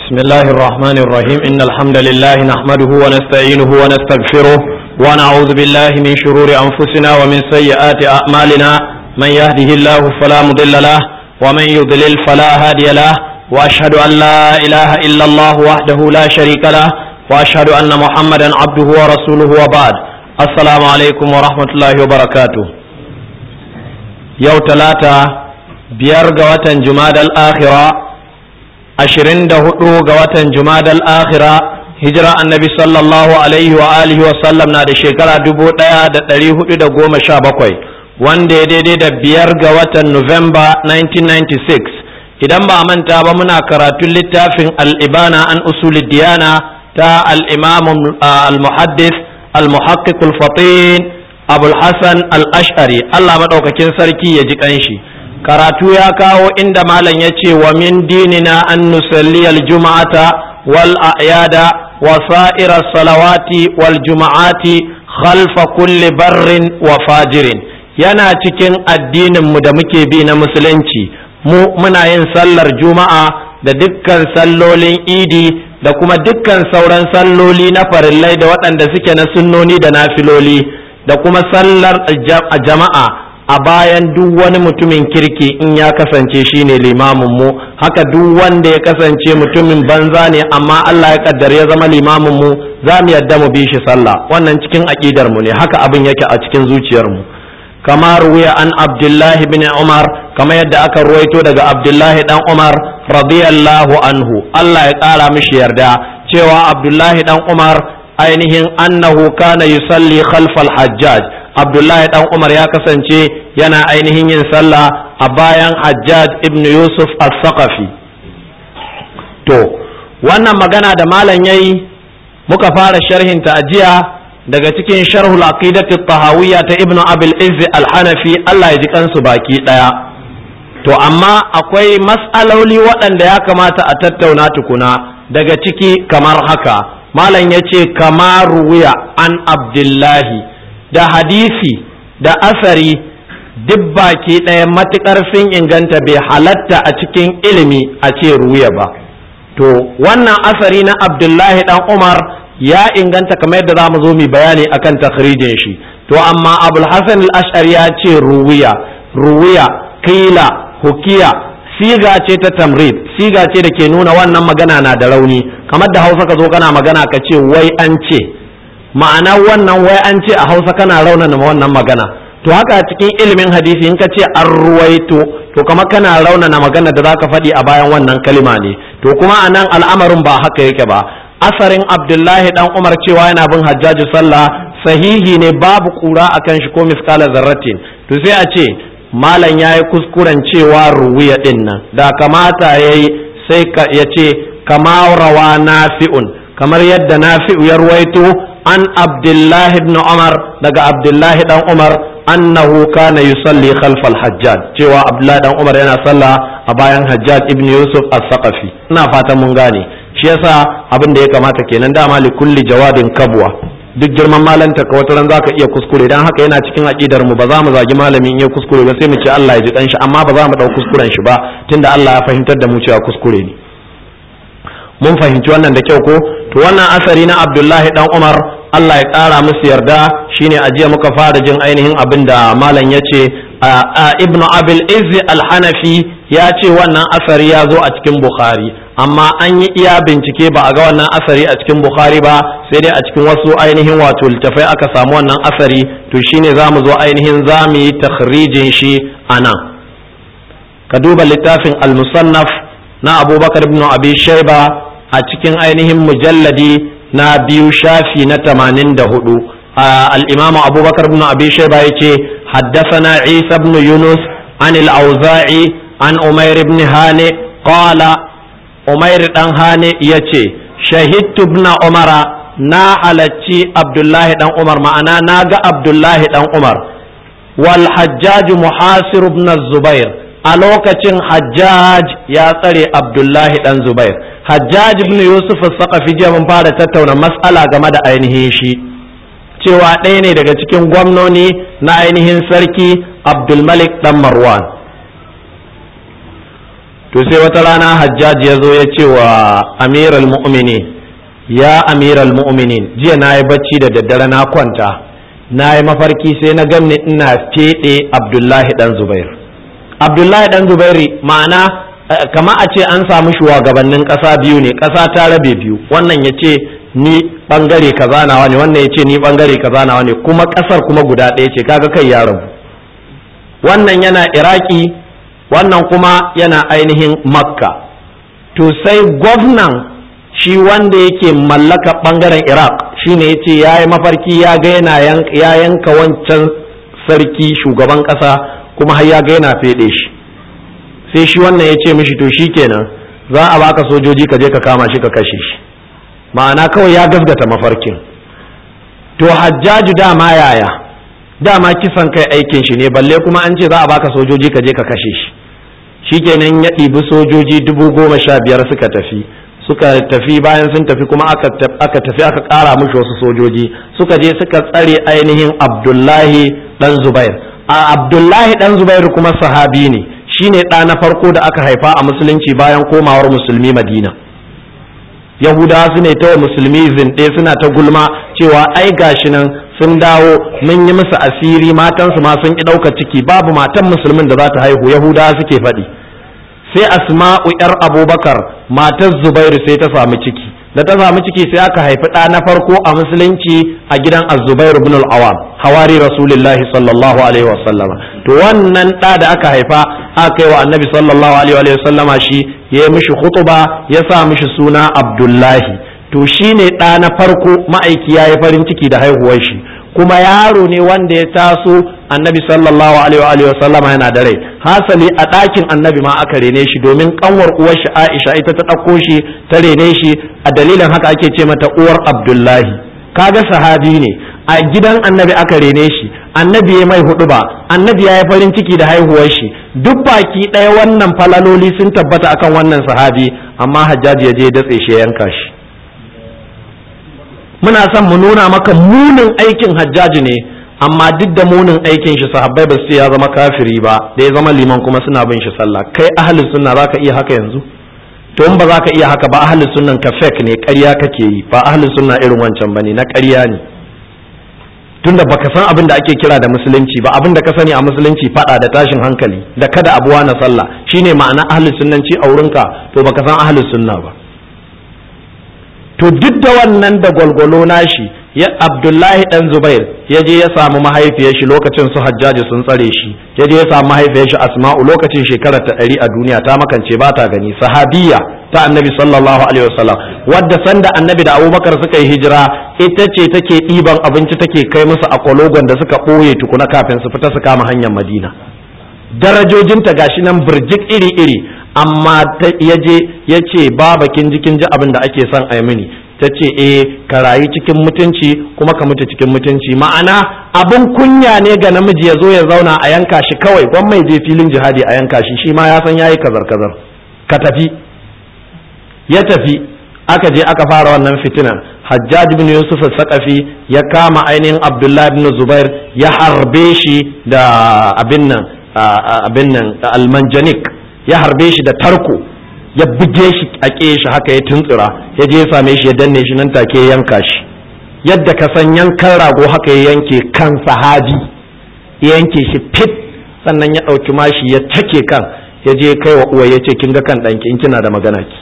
بسم الله الرحمن الرحيم إن الحمد لله نحمده ونستعينه ونستغفره ونعوذ بالله من شرور أنفسنا ومن سيئات أعمالنا من يهده الله فلا مضل له ومن يضلل فلا هادي له وأشهد أن لا إله إلا الله وحده لا شريك له وأشهد أن محمدا عبده ورسوله وبعد السلام عليكم ورحمة الله وبركاته يوم ثلاثة بيرجى وتن جماد الآخرة ashirin da hudu ga watan jumadal akhira hijira annabi sallallahu alaihi wa alihi wa sallam na da shekara dubu daya da dari hudu da goma sha bakwai wanda ya daidai da biyar ga watan Nuwamba 1996 idan ba a manta ba muna karatun littafin al'ibana an usuli diyana ta al'imam al-muhaddis al-muhaqqiq al-fatin abul hasan al-ash'ari Allah maɗaukakin sarki ya ji kanshi karatu ya kawo inda malam ya ce wa min dinina an nusalli aljuma'ata wal a'yada wa sa'ira salawati wal juma'ati khalfa kulli barrin wa fajirin yana cikin addinin mu da muke bi na musulunci mu muna yin sallar juma'a da dukkan sallolin idi da kuma dukkan sauran salloli na farillai da waɗanda suke na sunnoni da nafiloli da kuma sallar jama'a a bayan duk wani mutumin kirki in ya kasance shine limamin mu haka duk wanda ya kasance mutumin banza ne amma Allah ya kaddar ya zama limamin mu za mu yadda mu bi shi sallah wannan cikin aqidar mu ne haka abin yake a cikin zuciyar mu kama ruwiya an abdullahi bin umar kama yadda aka ruwaito daga abdullahi dan umar radiyallahu anhu Allah ya kara mishi yarda cewa abdullahi dan umar ainihin annahu kana yusalli khalfal hajjaj abdullahi dan umar ya kasance yana ainihin yin sallah a bayan hajjaj ibn yusuf al-saqafi to wannan magana da malam yayi muka fara sharhin ta ajiya daga cikin sharhul aqidati tahawiyya ta ibn abil izz al-hanafi Allah ya ji kansu baki daya to amma akwai mas'aloli waɗanda ya kamata a tattauna tukuna daga ciki kamar haka malam ya ce kamar ruwiya an abdullahi da hadisi da asari duk baki ɗaya matuƙar sun inganta bai halatta a cikin ilimi a ce ruya ba to wannan asari na abdullahi dan umar ya inganta kamar yadda za mu zo mu bayani akan takhrijin shi to amma abul hasan al-ash'ari ya ce ruwiya ruwiya qila hukiya siga ce ta tamrid siga ce da ke nuna wannan magana na da rauni kamar da hausa ka zo kana magana ka ce wai an ce ma'ana wannan wai an ce a hausa kana raunana wannan magana to haka cikin ilimin hadisi in ka ce an ruwaito to kama kana raunana magana da zaka faɗi a bayan wannan kalima ne to kuma a nan al'amarin ba haka yake ba asarin abdullahi dan umar cewa yana bin hajjaji sallah sahihi ne babu kura akan shi ko miskala zarratin to sai a ce malam ya yi kuskuren cewa ruwiya din nan da kamata ya yi sai ya ce kama rawa nafi'un kamar yadda nafi'u ya ruwaito an abdullahi ibn umar daga abdullahi dan umar annahu kana yusalli khalfal hajjaj cewa abdullahi dan umar yana sallah a bayan hajjaj ibn yusuf as-saqafi ina fatan mun gane shi yasa abin da ya kamata kenan dama li kulli jawadin kabwa duk girman malanta ka wata ran zaka iya kuskure dan haka yana cikin aqidar mu ba za mu zagi malamin in ya kuskure ba sai mu ce Allah ya ji dan shi amma ba za mu dau kuskuren shi ba tunda Allah ya fahimtar da mu cewa kuskure ne mun fahimci wannan da kyau ko to wannan asari na Abdullahi dan Umar Allah ya ƙara musu yarda shine a jiya muka fara jin ainihin abin da malam ya ce ibn abil izzi al-hanafi ya ce wannan asari ya zo a cikin bukhari amma an yi iya bincike ba a ga wannan asari a cikin bukhari ba sai dai a cikin wasu ainihin wato littafai aka samu wannan asari to shine za mu zo ainihin za mu yi takhrijin shi a nan ka duba littafin al-musannaf na abubakar ibn abi shaiba a cikin ainihin mujalladi na biyu shafi na tamanin da hudu al'imamu abubakar bin abi shaiba ya ce haddasana isa ibn yunus an al'auza'i an umair ibn hane qala umair dan hane ya ce shahidtu ibn umara na halacci abdullahi dan umar ma'ana na ga abdullahi dan umar wal hajjaj muhasir ibn zubair a lokacin hajjaj ya tsare abdullahi dan zubair hajjaj ibn yusuf saqafi jiya mun fara tattauna mas'ala game da ainihin shi cewa ɗaya ne daga cikin gwamnoni na ainihin sarki abdulmalik dan marwan to sai wata rana hajjaji ya zo ya ce wa amiral mu'minin ya amiral mu'minin jiya na yi bacci da daddare na kwanta na yi mafarki sai na ganni ina feɗe abdullahi dan zubair abdullahi dan zubairi ma'ana kama a ce an samu shugabannin ƙasa biyu ne ƙasa ta rabe biyu wannan ya ce ni bangare kaza nawa ne wannan ya ce ni bangare kaza nawa ne kuma ƙasar kuma guda ɗaya ce kaga kai ya rabu wannan yana iraki wannan kuma yana ainihin makka to sai gwamnan shi wanda yake mallaka bangaren iraq shine ya ce ya yi mafarki ya ga yana ya yanka wancan sarki shugaban ƙasa kuma har ya ga yana feɗe shi sai shi wannan ya ce mishi to shi kenan za a baka sojoji ka je ka kama shi ka kashe shi ma'ana kawai ya gasgata mafarkin to hajjaju dama yaya dama kisan kai aikin shi ne balle kuma an ce za a baka sojoji ka je ka kashe shi shikenan ya ɗibi sojoji dubu goma sha biyar suka tafi suka tafi bayan sun tafi kuma aka tafi aka ƙara mushi wasu sojoji suka je suka tsare ainihin abdullahi dan zubair a abdullahi dan zubair kuma sahabi ne shine ɗa na farko da aka haifa a musulunci bayan komawar musulmi madina yahudawa su ne ta musulmi zinɗe suna ta gulma cewa ai gashi nan sun dawo mun yi musu asiri matansu ma sun ki ɗaukar ciki babu matan musulmin da za ta haihu yahudawa suke faɗi sai asma'u yar abubakar matar zubairu sai ta samu ciki da ta samu ciki sai aka haifi ɗa na farko a musulunci a gidan az-zubairu ibn al-awam hawari rasulullahi sallallahu alaihi wasallama to wannan ɗa da aka haifa aka yi wa annabi sallallahu alaihi wasallama shi ya yi mishi khutuba ya sa mishi suna abdullahi to shi ne ɗa na farko ma'aiki ya yi farin ciki da haihuwar shi kuma yaro ne wanda ya taso annabi sallallahu alaihi wa sallama yana da rai hasali a ɗakin annabi ma aka rene shi domin kanwar uwar shi Aisha ita ta ɗauko shi ta rene shi a dalilin haka ake ce mata uwar Abdullahi kaga sahabi ne a gidan annabi aka rene shi annabi ya mai hudu ba annabi ya yi farin ciki da haihuwar shi duk baki ɗaya wannan falaloli sun tabbata akan wannan sahabi amma hajjaji ya je datse shi ya yanka shi muna son mu nuna maka munin aikin hajjaji ne amma duk da munin aikin shi sahabbai ba su ya zama kafiri ba da ya zama liman kuma suna bin shi sallah kai ahli sunna zaka iya haka yanzu to in ba za ka iya haka ba ahli sunnan ka fake ne ƙarya kake yi ba ahli sunna irin wancan bane na ƙarya ne tunda baka san abin da ake kira da musulunci ba abin da ka sani a musulunci fada da tashin hankali da kada abuwa na sallah shine ma'ana ahli sunnanci a wurinka to baka san ahli sunna ba to duk da wannan da gwalgwalo nashi ya abdullahi dan zubair ya je ya samu mahaifiyar shi lokacin su hajjaji sun tsare shi ya je ya samu mahaifiyar shi asma'u lokacin shekarar ta ɗari a duniya ta makance ba ta gani sahabiya ta annabi sallallahu alaihi wasallam wadda sanda annabi da abubakar suka yi hijira ita ce take ɗiban abinci take kai musu a kwalogon da suka ɓoye tukuna kafin su fita su kama hanyar madina darajojinta gashi nan birjik iri-iri amma ya je ya ce baba kin ji kin ji abin da ake son a mini ta ce eh ka rayu cikin mutunci kuma ka mutu cikin mutunci ma'ana abin kunya ne ga namiji ya zo ya zauna a yanka shi kawai gwan mai je filin jihadi a yanka shi shi ma ya san yayi kazar kazar ka tafi ya tafi aka je aka fara wannan fitinan hajjaj bin yusuf sakafi ya kama ainihin abdullahi bin zubair ya harbe shi da abin nan abin nan almanjanik ya harbe shi da tarko ya buge shi a shi haka ya tuntsura ya je ya same shi ya danne shi nan take ya yanka shi yadda ka san yankan rago haka ya yanke kan sahabi ya yanke shi fit sannan ya ɗauki mashi ya take kan ya je kai wa uwa ya ce kin ga kan ɗanki in kina da magana ki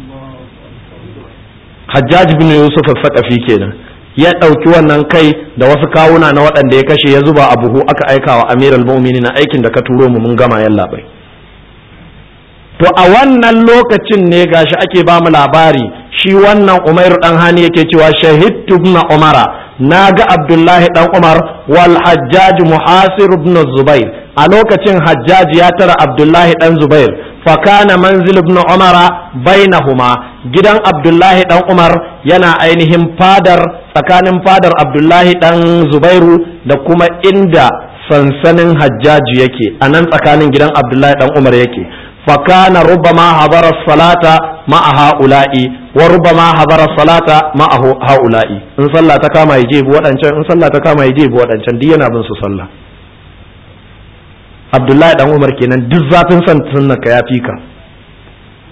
hajjaj bin yusuf al-saqafi kenan ya ɗauki wannan kai da wasu kawuna na waɗanda ya kashe ya zuba a buhu aka aika wa amiral mu'minin aikin da ka turo mu mun gama yalla bai to a wannan lokacin ne gashi ake ba mu labari shi wannan umairu dan hani yake cewa shahidtu ibn umara na ga abdullahi dan umar wal hajjaj muhasir ibn zubair a lokacin hajjaj ya tara abdullahi dan zubair fa kana manzil ibn umara bainahuma gidan abdullahi dan umar yana ainihin fadar tsakanin fadar abdullahi dan zubairu da kuma inda sansanin hajjaji yake a nan tsakanin gidan abdullahi dan umar yake فكان ربما حضر الصلاة مع هؤلاء وربما حضر الصلاة مع هؤلاء إن صلى تكاما يجيب وأنشان إن صلى تكاما يجيب وأنشان دينا بن صلى عبد الله بن عمر kenan duk zafin san sunna ka yafi ka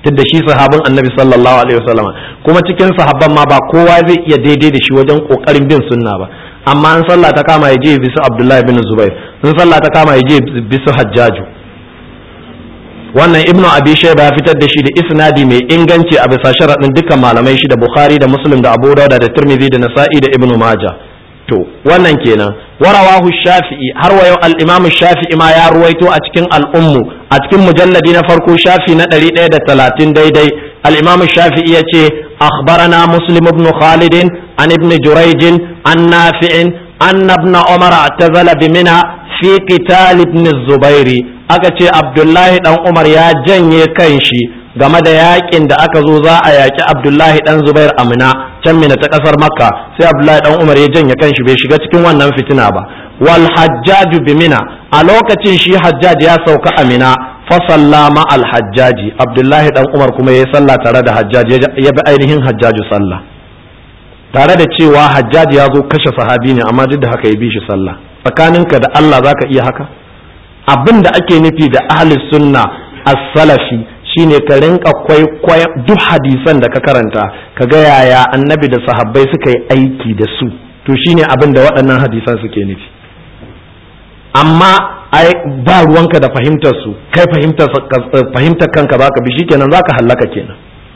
tunda shi sahabin annabi sallallahu alaihi wasallam kuma cikin sahabban ma ba kowa zai iya daidai da shi wajen kokarin bin sunna ba amma in sallah ta kama ya je bisu abdullahi bin zubair in sallah ta kama ya je bisu hajjaju wannan ibnu abi shayba ya fitar da shi da isnadi mai inganci a bisa sharadin dukkan malamai shi da bukhari da muslim da abu dauda da tirmidhi da nasa'i da ibnu majah to wannan kenan warawahu shafi'i har wa yau al-imam shafi'i ma ya ruwaito a cikin al'ummu a cikin mujalladi na farko shafi na 130 daidai al-imam shafi'i yace akhbarana muslim ibn khalid an ibn jurayj an nafi'in anna ibn umar atazala bi mina fi qital ibn zubairi aka ce abdullahi dan umar ya janye kanshi game da yakin da aka zo za a yaki abdullahi dan zubair amina can mina ta kasar makka sai abdullahi dan umar ya janye kanshi bai shiga cikin wannan fitina ba wal hajjaju bi mina a lokacin shi hajjaj ya sauka amina fa sallama al hajjaji abdullahi dan umar kuma ya sallah tare da hajjaj ya bi ainihin hajjaju sallah tare da cewa hajjaj ya zo kashe sahabi ne amma duk da haka ya bi shi sallah tsakaninka da Allah zaka iya haka abin da ake nufi da ahli sunna as-salafi shine ka rinka kwaikwaya duk hadisan da ka karanta ka ga yaya annabi da sahabbai suka yi aiki da su to shine abin da waɗannan hadisan suke nufi amma ai ba ruwanka da fahimtar su kai fahimtar fahimtar kanka baka bi shikenan zaka hallaka kenan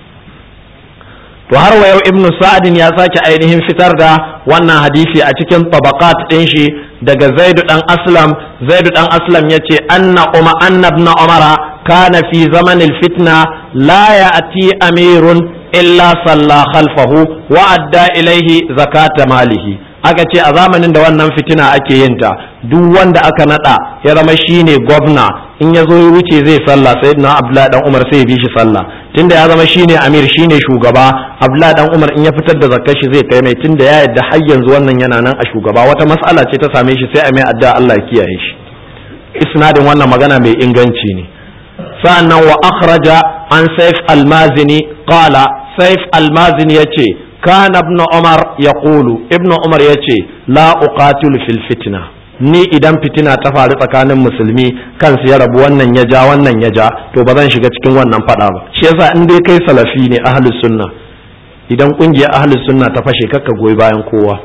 to har wa yau ibnu sa'adin ya sake ainihin fitar da wannan hadisi a cikin tabaqat din shi daga zaidu dan aslam zaidu dan aslam yace anna umma anna ibn umara kana fi zamanil fitna la ya'ti amirun illa salla khalfahu wa adda ilaihi zakata malihi aka ce a zamanin da wannan fitina ake yin ta duk wanda aka nada ya zama shine gwamna in ya zo ya wuce zai sallah sayyidina abdullahi dan umar sai ya bi shi sallah tunda ya zama shine amir shine shugaba abdullahi dan umar in ya fitar da zakkar shi zai kai mai tunda ya yadda har yanzu wannan yana nan a shugaba wata mas'ala ce ta same shi sai a mai addu'a Allah ya kiyaye shi isnadin wannan magana mai inganci ne sa'annan wa akhraja an saif almazini qala saif almazini yace kana ibn umar yaqulu ibn umar yace la uqatilu fil fitna ni idan fitina ta faru tsakanin musulmi kansu ya rabu wannan ya ja wannan ya ja to ba zan shiga cikin wannan fada ba shi yasa in dai kai salafi ne ahlus sunna idan kungiyar ahlus sunna ta fashe kakka goyi bayan kowa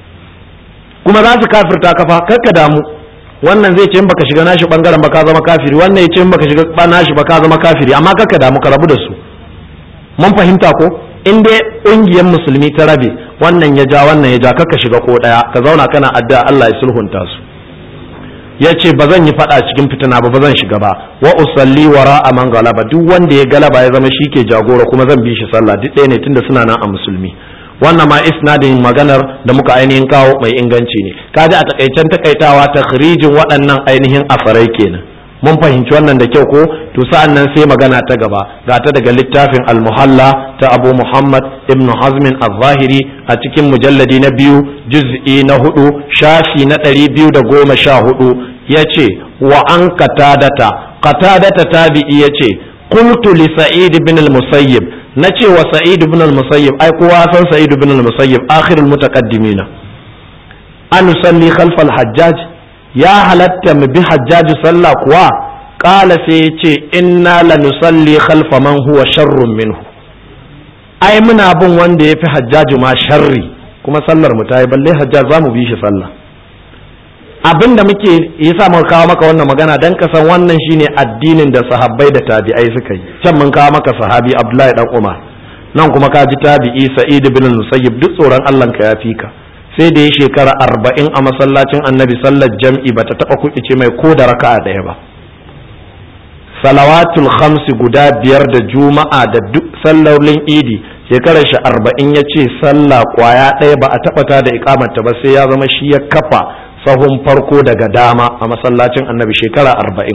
kuma za su kafirta kafa kakka damu wannan zai ce in baka shiga nashi bangaren ba ka zama kafiri wannan ya ce in baka shiga nashi ba ka zama kafiri amma kakka damu ka rabu da su mun fahimta ko in dai ƙungiyar musulmi ta rabe wannan ya ja wannan ya ja kakka shiga ko ɗaya ka zauna kana addu'a Allah ya sulhunta su ya ce ba zan yi faɗa cikin fitina ba ba zan shiga ba wa usalli wara a man galaba duk wanda ya galaba ya zama shi ke jagora kuma zan bi shi sallah duk ɗaya ne tunda suna nan a musulmi wannan ma isnadin maganar da muka ainihin kawo mai inganci ne kaji a takaicen takaitawa takhrijin waɗannan ainihin afarai kenan mun fahimci wannan da kyau ko to sa'an nan sai magana ta gaba ga ta daga littafin al-muhalla ta abu muhammad ibn hazmin al-zahiri a cikin mujalladi na biyu juz'i na hudu shafi na ɗari biyu da goma sha hudu ya ce wa an katadata katadata tabi'i ya ce qultu li sa'id ibn al-musayyib na ce wa sa'id ibn al-musayyib ai kowa san sa'id ibn al-musayyib akhirul mutaqaddimina an nusalli khalfa al-hajjaj ya halatta mu bi hajjaju sallah kuwa ƙala sai ya ce inna la nusalli khalfa man huwa sharrun minhu ai muna bin wanda ya fi hajjaju ma sharri kuma sallar mu ta yi balle hajjaj za mu bi shi sallah abin da muke yasa muka kawo maka wannan magana dan ka san wannan shine addinin da sahabbai da tabi'ai suka yi can mun kawo maka sahabi abdullahi dan umar nan kuma ka ji tabi'i sa'id bin musayyib duk tsoron Allah ka ya fi ka sai da ya shekara arba'in a masallacin annabi sallar jam'i bata taɓa kuɗice mai ko da raka'a ɗaya ba salawatul khamsi guda biyar da juma'a da duk sallolin idi shekarar shi arba'in ya ce sallah kwaya ɗaya ba a taɓa ta da ikamata ba sai ya zama shi ya kafa sahun farko daga dama a masallacin annabi shekara arba'in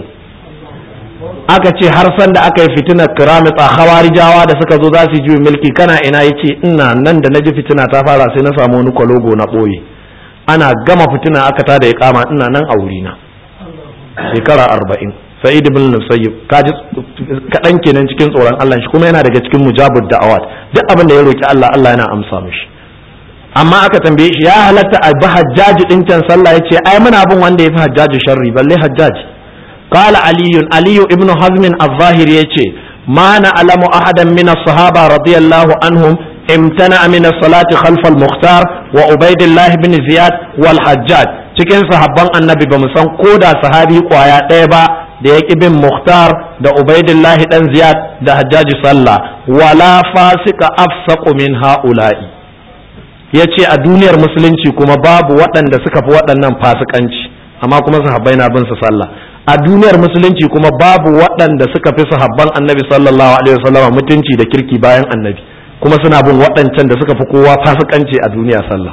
aka ce har san da aka yi fitinar kiramita hawarijawa da suka zo za su juyi mulki kana ina ya ce ina nan da na ji fitina ta fara sai na samu wani kwalogo na ɓoye ana gama fitina aka ta da kama ina nan a wurina shekara arba'in sa'id ibn musayyib kaji kaɗan kenan cikin tsoron Allah shi kuma yana daga cikin mujabud da'awat duk abin da ya roki Allah Allah yana amsa mishi amma aka tambaye shi ya halatta a bi hajjaji din can sallah yace ai muna bin wanda ya fi hajjaji sharri balle hajjaji قال علي علي ابن حزم الظاهر يتي ma na'lamu ahadan min as-sahaba radiyallahu anhum امتنع من الصلاة خلف المختار وعبيد الله بن زياد والحجاج cikin sahabban annabi ba san ko da sahabi kwaya ɗaya ba da ya bin muhtar da ubaidillahi dan ziyad da hajjaji sallah wala fasika afsaqu min ha'ula'i yace a duniyar musulunci kuma babu waɗanda suka fi waɗannan fasikanci amma kuma sahabbai na bin su sallah a duniyar musulunci kuma babu waɗanda suka fi sahabban annabi sallallahu alaihi wasallam mutunci da kirki bayan annabi kuma suna bin waɗancan da suka fi kowa fasikanci a duniya sallah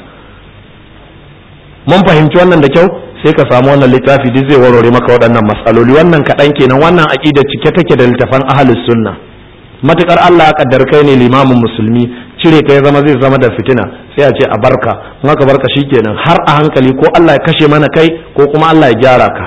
mun fahimci wannan da kyau sai ka samu wannan littafi duk zai warware maka waɗannan matsaloli wannan kaɗan kenan wannan aƙida cike take da littafan ahlus sunna matukar Allah ya kaddar kai ne limamin musulmi cire kai zama zai zama da fitina sai a ce a barka in aka barka shikenan har a hankali ko Allah ya kashe mana kai ko kuma Allah ya gyara ka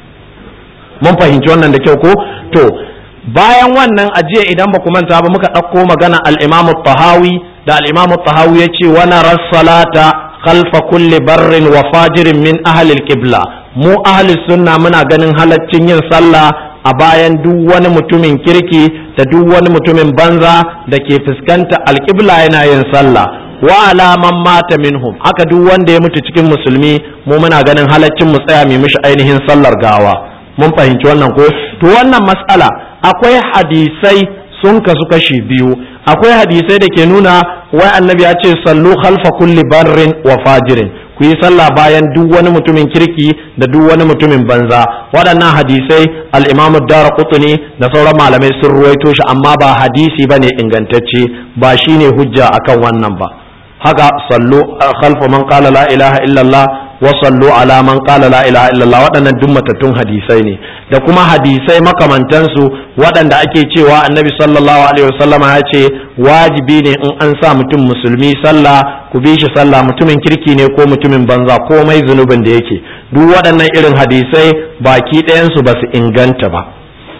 mun fahimci wannan da kyau ko to bayan wannan ajiya idan ba ku manta ba muka ɗauko magana al-Imam tahawi da al-Imam tahawi ya ce wa nara salata khalfa kulli barrin wa fajirin min ahli al-qibla mu ahli sunna muna ganin halaccin yin sallah a bayan duk wani mutumin kirki da duk wani mutumin banza da ke fuskanta al-qibla yana yin sallah wa alaman mata minhum haka duk wanda ya mutu cikin musulmi mu muna ganin halaccin mu tsaya mu mishi ainihin sallar gawa mun fahimci wannan ko to wannan mas'ala akwai hadisai sun kasu kashi biyu akwai hadisai da ke nuna wai annabi ya ce sallu khalfa kulli barrin wa fajirin ku yi sallah bayan duk wani mutumin kirki da duk wani mutumin banza waɗannan hadisai al-imamu daraqutni da sauran malamai sun ruwaito shi amma ba hadisi bane ingantacce ba shine hujja akan wannan ba haka sallu khalfa man qala la ilaha illallah wa sallu ala man qala la ilaha illallah waɗannan duk matattun hadisai ne da kuma hadisai makamantansu waɗanda ake cewa annabi sallallahu alaihi wasallama ya ce wajibi ne in an sa mutum musulmi sallah ku bi shi sallah mutumin kirki ne ko mutumin banza komai zunubin da yake duk waɗannan irin hadisai baki ɗayansu ba su inganta ba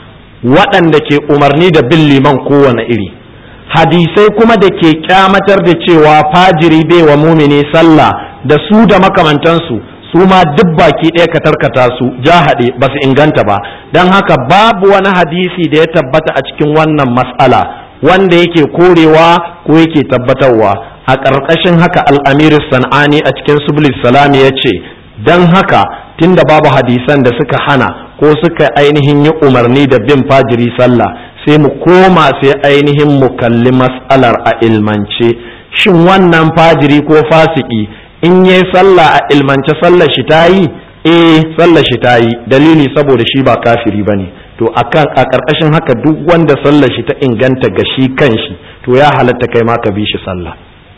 waɗanda ke umarni da bin liman kowane iri hadisai kuma da ke kyamatar da cewa fajiri bai wa mumini sallah da su da makamantansu su ma duk baki ɗaya ka tarkata su jahaɗe ba su inganta ba don haka babu wani hadisi da ya tabbata a cikin wannan mas'ala wanda yake korewa ko yake tabbatarwa a ƙarƙashin haka al'amir san'ani a cikin sublis salami ya ce don haka tunda babu hadisan da suka hana ko suka ainihin yi umarni da bin fajiri sallah sai mu koma sai ainihin mu kalli mas'alar a ilmance shin wannan fajiri ko fasiki in yi sallah a ilmance sallar shi ta yi eh sallar shi ta yi dalili saboda shi ba kafiri ba ne to akan a ƙarƙashin haka duk wanda sallar shi ta inganta ga shi kan shi to ya halatta kai ma ka bi shi sallah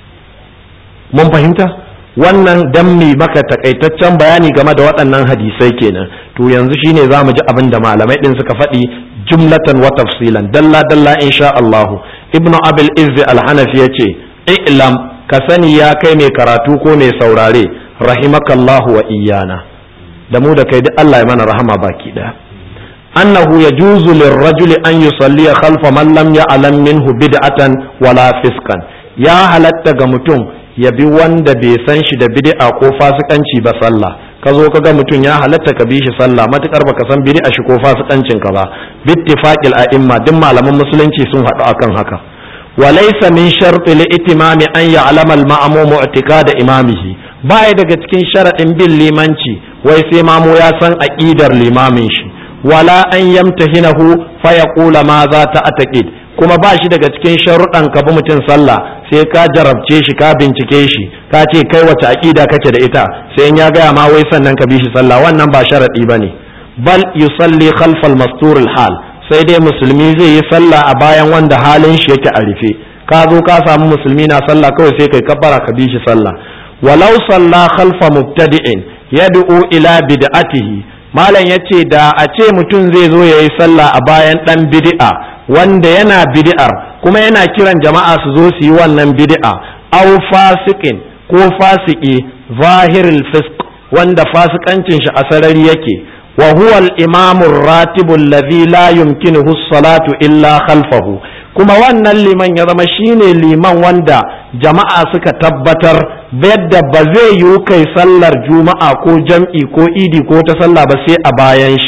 mun fahimta wannan dan mi maka takaitaccen bayani game da waɗannan hadisai kenan to yanzu shine za mu ji abin da malamai ɗin suka faɗi jumlatan wa tafsilan dalla dalla insha Allah ibnu abil izzi al-hanafi yace i'lam ka sani ya kai mai karatu ko mai saurare rahimakallahu wa iyana da mu da kai duk Allah ya mana rahama baki daya annahu yajuzu lirrajuli an yusalliya khalfa man lam ya'lam minhu bid'atan wala fiskan ya halatta ga mutum ya bi wanda bai san shi da bid'a ko fasikanci ba sallah ka zo ka ga mutum ya halatta ka bi shi sallah matukar baka san bid'a shi ko fasikancin ka ba bittifaqil a'imma duk malaman musulunci sun haɗu akan haka walaysa min sharti li itimami an ya'lama al-ma'mum i'tiqad imamihi baya daga cikin sharadin bin limanci wai sai mamu ya san aqidar limamin shi wala an yamtahinahu fa yaqula ma za ta ataqid kuma ba shi daga cikin sharuɗan ka bi mutum sallah sai ka jarabce shi ka bincike shi ka ce kai wace aƙida kake da ita sai in ya gaya ma wai sannan ka bi shi sallah wannan ba sharaɗi ba ne bal yusalli khalfal mastur hal sai dai musulmi zai yi sallah a bayan wanda halin shi yake a rufe ka zo ka samu musulmi na sallah kawai sai kai kabbara ka bi shi sallah walau salla khalfa mubtadi'in yad'u ila bid'atihi malam yace da a ce mutum zai zo yayi sallah a bayan dan bid'a wanda yana bid'ar kuma yana kiran jama'a su zo su yi wannan bid'a aw fasikin ko fasiki zahirul fisq wanda fasikancin shi a sarari yake wa huwa al-imam ar-ratib alladhi la yumkinuhu as-salatu illa khalfahu kuma wannan liman ya zama shine liman wanda jama'a suka tabbatar yadda ba zai yi kai sallar juma'a ko jam'i ko idi ko ta sallah ba sai a bayan shi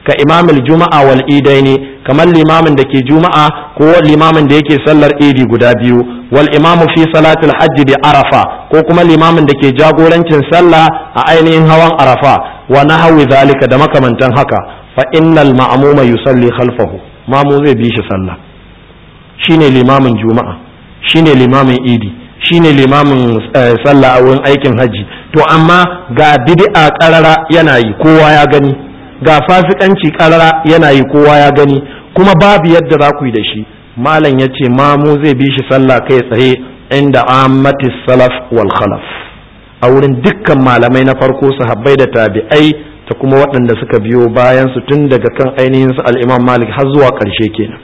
ka imamil juma'a wal idaini kamar limamin da ke juma'a ko limamin da yake sallar idi guda biyu wal imamu fi salatul hajji bi arafa ko kuma limamin da ke jagorancin sallah a ainihin hawan arafa wa nahwi zalika da makamantan haka fa innal ma'muma yusalli khalfahu mamu zai bi shi sallah shine limamin juma'a shine limamin idi shine limamin sallah a wurin aikin hajji to amma ga bid'a karara yana yi kowa ya gani ga fasikanci karara yana yi kowa ya gani kuma babu yadda za ku yi da shi malam ya ce mamu zai bi shi sallah kai tsaye inda ammatis salaf wal khalaf a wurin dukkan malamai na farko sahabbai da tabi'ai ta kuma waɗanda suka biyo bayan su tun daga kan ainihin su al-imam malik har zuwa ƙarshe kenan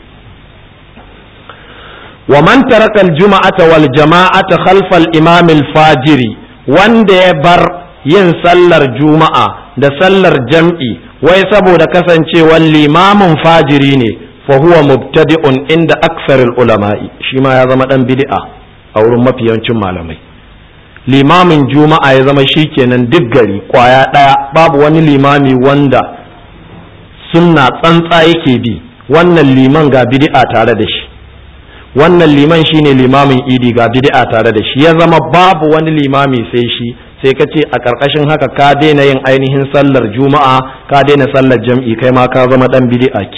wa man taraka al-jum'ata wal jama'ata khalfa al-imam al-fajiri wanda ya bar yin sallar juma'a da sallar jam'i wai saboda kasancewar limamin fajiri ne fa huwa mubtadi'un inda aksaril ulama'i shi ma ya zama dan bid'a a wurin mafi yawancin malamai limamin juma'a ya zama shikenan duk gari kwaya daya babu wani limami wanda sunna tsantsa yake bi wannan liman ga bid'a tare da shi wannan liman shine limamin idi ga bid'a tare da shi ya zama babu wani limami sai shi sai ka ce a ƙarƙashin haka ka daina yin ainihin sallar juma'a ka daina sallar jam'i kai ma ka zama dan bid'a ke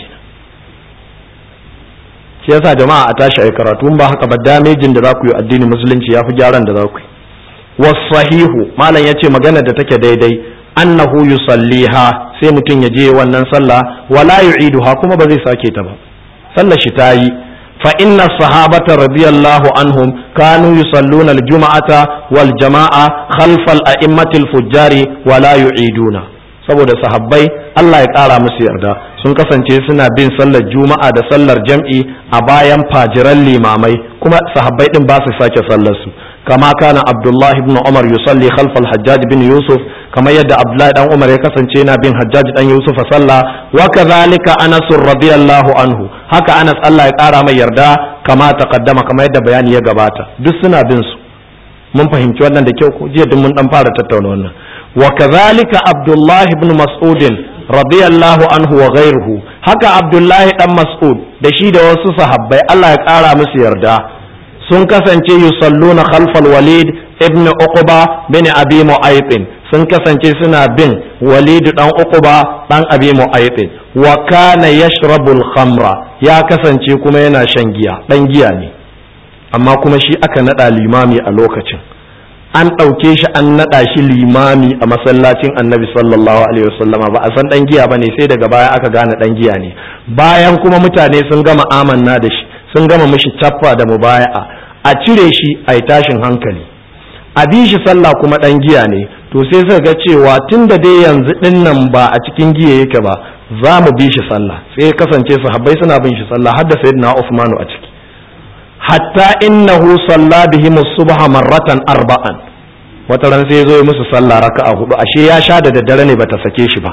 shi yasa jama'a a tashi ai karatu ba haka ba damejin da za ku yi addinin musulunci yafi gyaran da za ku yi wasahihu malam yace magana da take daidai annahu yusalliha sai mutum ya je wannan sallah wala yu'iduha kuma ba zai sake ta ba sallar shi ta yi فإن الصحابة رضي الله عنهم كانوا يصلون الجمعة والجماعة خلف الأئمة الفجار ولا يعيدون saboda sahabbai Allah ya ƙara musu yarda sun kasance suna bin sallar juma'a da sallar jam'i a bayan fajiran limamai kuma sahabbai din ba su sake sallar su kama kana Abdullahi ibn Umar yusalli khalfa al-Hajjaj bin Yusuf kamar yadda Abdullahi dan Umar ya kasance yana bin Hajjaj dan Yusuf a sallah wa kadhalika Anas radiyallahu anhu haka Anas Allah ya ƙara mai yarda kama taqaddama kamar yadda bayani ya gabata duk suna bin su mun fahimci wannan da kyau ko jiya duk mun dan fara tattauna wannan wa kadhalika Abdullah ibn Mas'ud radiyallahu anhu wa ghayruhu haka Abdullahi dan Mas'ud da shi da wasu sahabbai Allah ya ƙara musu yarda sun kasance yusalluna khalfal Walid ibn Uqba bin Abi Mu'ayth sun kasance suna bin Walid dan Uqba dan Abi Mu'ayth wa kana yashrabu al-khamra ya kasance kuma yana shan giya dan giya ne amma kuma shi aka nada limami a lokacin an ɗauke shi an naɗa shi limami a masallacin annabi sallallahu alaihi wasallama ba a san ɗan giya ba ne sai daga baya aka gane ɗan giya ne bayan kuma mutane sun gama amanna da shi sun gama mishi cappa da mubaya'a a cire shi a yi tashin hankali a bi shi sallah kuma ɗan giya ne to sai suka ga cewa tun da dai yanzu ɗin nan ba a cikin giya yake ba za mu bi shi sallah sai kasance sahabbai suna bin shi sallah har da sayyidina Uthmanu a ciki hatta innahu salla bihim subha marratan arba'an wata ran sai zo ya musu sallah raka'a hudu ashe ya sha da daddare ne bata sake shi ba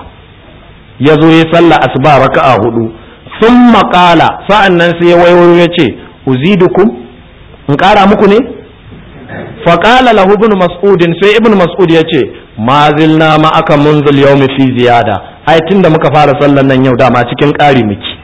ya zo ya sallah asuba raka'a hudu thumma qala sa'an nan sai ya waiwayo ya ce uzidukum in kara muku ne fa qala lahu ibn mas'ud sai ibn mas'ud ya ce ma zilna ma aka munzil yawmi fi ziyada ai tunda muka fara sallan nan yau dama cikin ƙari miki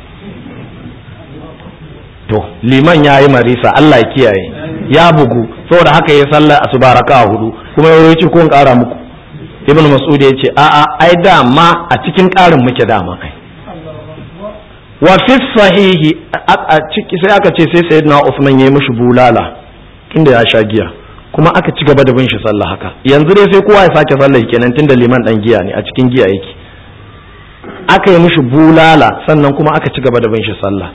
to liman ya yi marisa Allah ya kiyaye ya bugu saboda haka ya sallar asuba raka hudu kuma ya ce ko in kara muku ibn mas'ud ya ce a'a ai dama a cikin karin muke dama ai wa fi sahihi a ciki sai aka ce sai sayyidina Uthman ya yi mishi bulala tunda ya sha giya kuma aka ci gaba da bin shi sallah haka yanzu dai sai kowa ya sake sallah kenan tunda liman dan giya ne a cikin giya yake aka yi mishi bulala sannan kuma aka ci gaba da bin shi sallah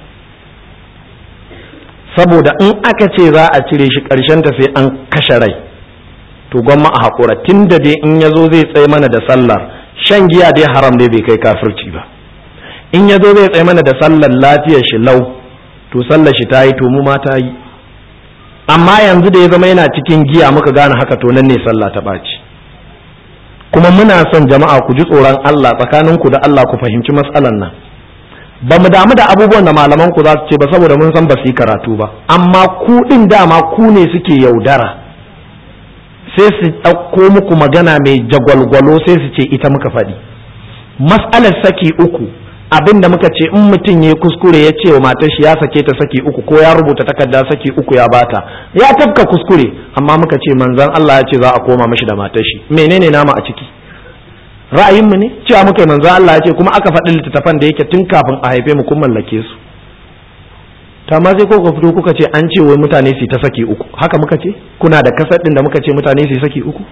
saboda in aka ce za a cire shi ta sai an kashe rai to gwamma a haƙura tun da dai in ya zo zai tsaye mana da sallar shan giya dai haram dai bai kai kafirci ba in ya zo zai tsaye mana da sallar lafiyar shi lau to sallar shi ta yi to mu ma ta yi amma yanzu da ya zama yana cikin giya muka gane haka to nan ne sallah ta ɓaci kuma muna son jama'a ku ji tsoron Allah tsakaninku da Allah ku fahimci matsalan nan ba mu damu da abubuwan da malaman ku za su ce ba saboda mun san ba su yi karatu ba amma ku din dama ku ne suke yaudara sai su ɗauko muku magana mai jagwalgwalo sai su ce ita muka faɗi mas'alar saki uku abin da muka ce in mutum ya kuskure ya ce wa matar shi ya sake ta saki uku ko ya rubuta takarda saki uku ya bata ya tafka kuskure amma muka ce manzon Allah ya ce za a koma mashi da matar shi menene nama a ciki ra'ayin mu ne cewa muka manzon Allah ya ce kuma aka faɗi littattafan da yake tun kafin a haife mu kun mallake su ta ma sai ko fito kuka ce an ce wai mutane su ta saki uku haka muka ce kuna da kasar din da muka ce mutane su saki uku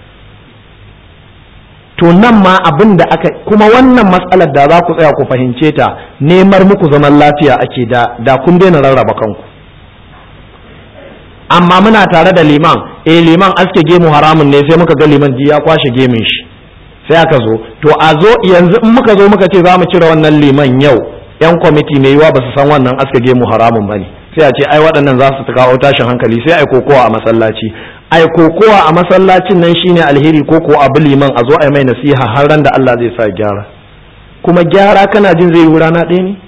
to nan ma abin da aka kuma wannan matsalar da za ku tsaya ku fahimce ta nemar muku zaman lafiya ake da da kun daina rarraba kanku amma muna tare da liman eh liman aske gemu haramun ne sai muka ga liman ji ya kwashe gemin shi sai aka zo to a zo yanzu in muka zo muka ce za mu cire wannan liman yau yan kwamiti mai yiwa ba su san wannan aske gemu haramun bane sai a ce ai waɗannan za su kawo tashin hankali sai ai kokowa a masallaci ai kokowa a masallacin nan shine alheri ko ko abu liman a zo ai mai nasiha har ran da Allah zai sa gyara kuma gyara kana jin zai yi rana ɗaya ne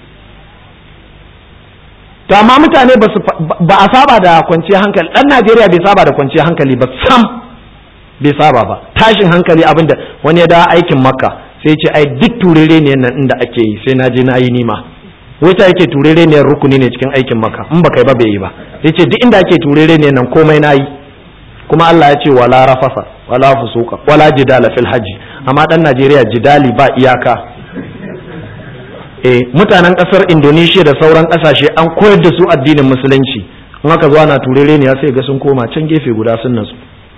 to amma mutane ba a saba da kwanciyar hankali ɗan Najeriya bai saba da kwanciyar hankali ba sam bai saba ba tashin hankali abinda wani ya dawo aikin makka sai ce ai duk turere ne nan inda ake yi sai na je na yi nima wata yake turere ne rukuni ne cikin aikin makka in ba kai ba bai yi ba yace duk inda ake turere ne nan komai na yi kuma Allah ya ce wala rafasa wala fusuka wala jidala fil haji amma dan Najeriya jidali ba iyaka eh mutanen kasar Indonesia da sauran kasashe an koyar da su addinin musulunci in aka zo ana turere ne sai ga sun koma can gefe guda sun nasu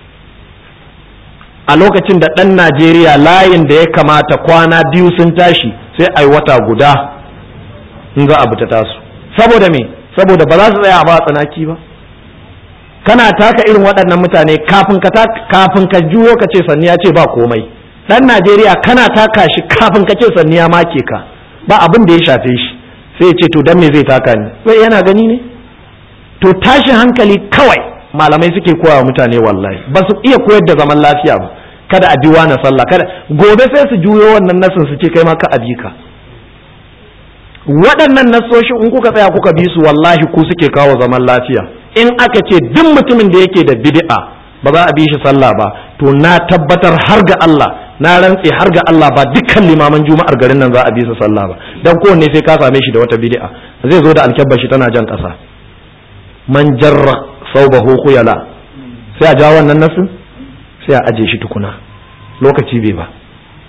a lokacin da dan Najeriya layin da ya kamata kwana biyu sun tashi sai ai wata guda in za a ta tasu saboda me saboda ba za su tsaya ba tsanaki ba kana taka irin waɗannan mutane kafin ka kafin ka juyo ka ce sanniya ce ba komai dan Najeriya kana taka shi kafin ka ce sanniya make ka ba abin da ya shafe shi sai ya ce to dan me zai taka ni sai yana gani ne to tashin hankali kawai malamai suke koya mutane wallahi ba su iya koyar da zaman lafiya ba kada a biwa na sallah kada gobe sai su juyo wannan nasin su ce kai ma ka abi ka waɗannan nasoshin in kuka tsaya kuka bi su wallahi ku suke kawo zaman lafiya in aka ce duk mutumin da yake da bid'a ba za a bi shi sallah ba to na tabbatar har ga Allah na rantse har ga Allah ba dukkan limaman juma'ar garin nan za a bi su sallah ba dan kowanne sai ka same shi da wata bid'a zai zo da alkyabba shi tana jan ƙasa man jarra saubahu khuyala sai a ja wannan nasu sai a aje shi tukuna lokaci bai ba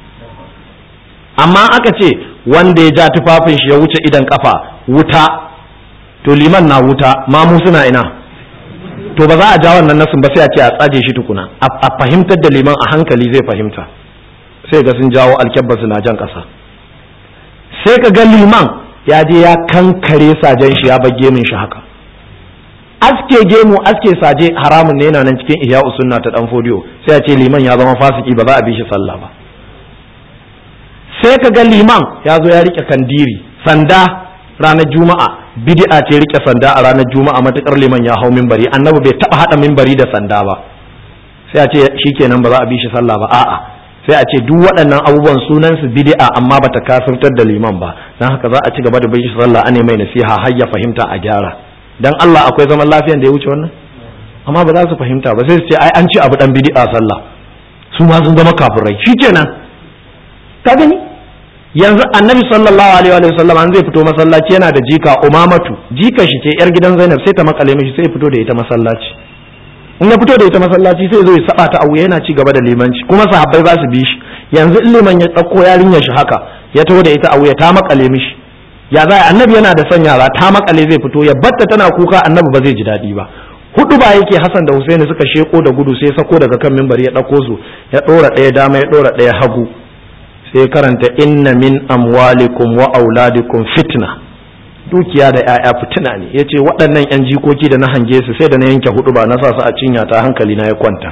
amma aka ce wanda ya ja tufafin shi ya wuce idan kafa wuta to liman na wuta mamu suna ina to ba za a ja wannan nasin ba sai a ce a tsaje shi tukuna a fahimtar da liman a hankali zai fahimta sai ga sun jawo alkyabba na jan ƙasa sai ka ga liman ya je ya kankare sajen shi ya bar gemin shi haka aske gemu aske saje haramun ne yana nan cikin ihya usunna ta dan fodiyo sai a ce liman ya zama fasiki ba za a bi shi sallah ba sai ka ga liman ya zo ya rike kandiri sanda ranar juma'a bid'a ce rike sanda a ranar juma'a matukar liman ya hau minbari annabi bai taba hada minbari da sanda ba sai a ce shikenan ba za a bi shi sallah ba a'a sai a ce duk waɗannan abubuwan sunan su bid'a amma bata kafirtar da liman ba dan haka za a ci gaba da bin shi sallah ane mai nasiha har ya fahimta a gyara dan Allah akwai zaman lafiyan da ya wuce wannan amma ba za su fahimta ba sai su ce ai an ci abu dan bid'a sallah su ma sun zama kafirai shikenan ka gani yanzu annabi sallallahu alaihi wa sallam an zai fito masallaci yana da jika umamatu jika shi ce yar gidan zainab sai ta makale mishi sai fito da ita masallaci in ya fito da ita masallaci sai zo ya saba ta abu yana ci gaba da limanci kuma sahabbai za su bi shi yanzu in liman ya dauko yarinyar shi haka ya taho da ita a wuya ta makale mishi ya za annabi yana da son yara ta makale zai fito ya batta tana kuka annabi ba zai ji daɗi ba hudu ba yake Hassan da Husaini suka sheko da gudu sai sako daga kan mimbari ya ɗauko su ya ɗora ɗaya dama ya ɗora ɗaya hagu sai karanta inna min amwalikum wa auladikum fitna dukiya da ‘ya'ya fitina ne ya ce waɗannan ‘yan jikoki da na hange su sai da na yanke hudu ba na sa su a cinya ta hankali na ya kwanta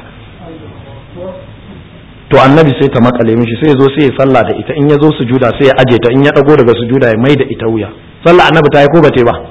to annabi sai ta makale mishi sai ya zo sai ya sallah da ita in ya zo sujuda sai ya aje ta in ya ɗago daga sujuda ya mai da ita wuya sallah annabi ta yi ko bate ba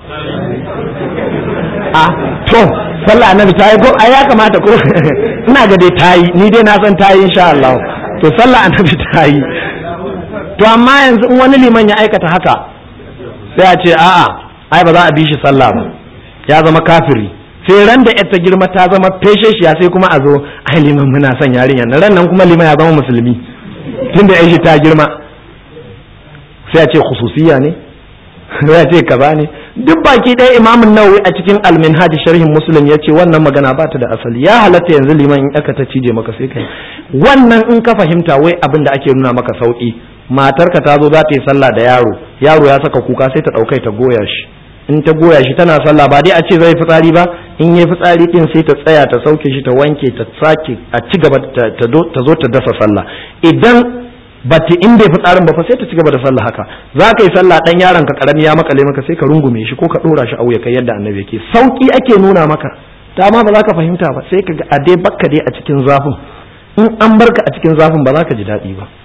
a to sallah annabi ta yi ko a ya kamata ko ina ga dai ta yi ni dai na san ta yi insha Allah to sallah annabi ta yi to amma yanzu in wani liman ya aikata haka sai a ce a'a ai ba za a bi shi sallah ba ya zama kafiri sai ran da ta girma ta zama feshe shi sai kuma a zo ai liman muna son yarinya ran nan kuma liman ya zama musulmi tunda ya shi ta girma sai a ce khususiya ne sai a ce kaza ne duk baki ɗaya imamun nawawi a cikin alminhaj sharhin muslim ya ce wannan magana ba ta da asali ya halatta yanzu liman in aka ta cije maka sai kai wannan in ka fahimta wai abin da ake nuna maka sauki matarka ta zo za ta yi sallah da yaro yaro ya saka kuka sai ta ɗaukai ta goya shi in ta goya shi tana sallah ba dai a ce zai fitsari ba in yi fitsari din sai ta tsaya ta sauke shi ta wanke ta sake a ci gaba ta zo ta dasa sallah idan bati in bai fitsarin ba fa sai ta ci gaba da sallah haka za ka yi sallah dan yaron ka karami ya makale maka sai ka rungume shi ko ka dora shi a wuya kai yadda annabi yake sauki ake nuna maka ta ma ba za ka fahimta ba sai ka ga a dai bakka dai a cikin zafin in an barka a cikin zafin ba za ka ji daɗi ba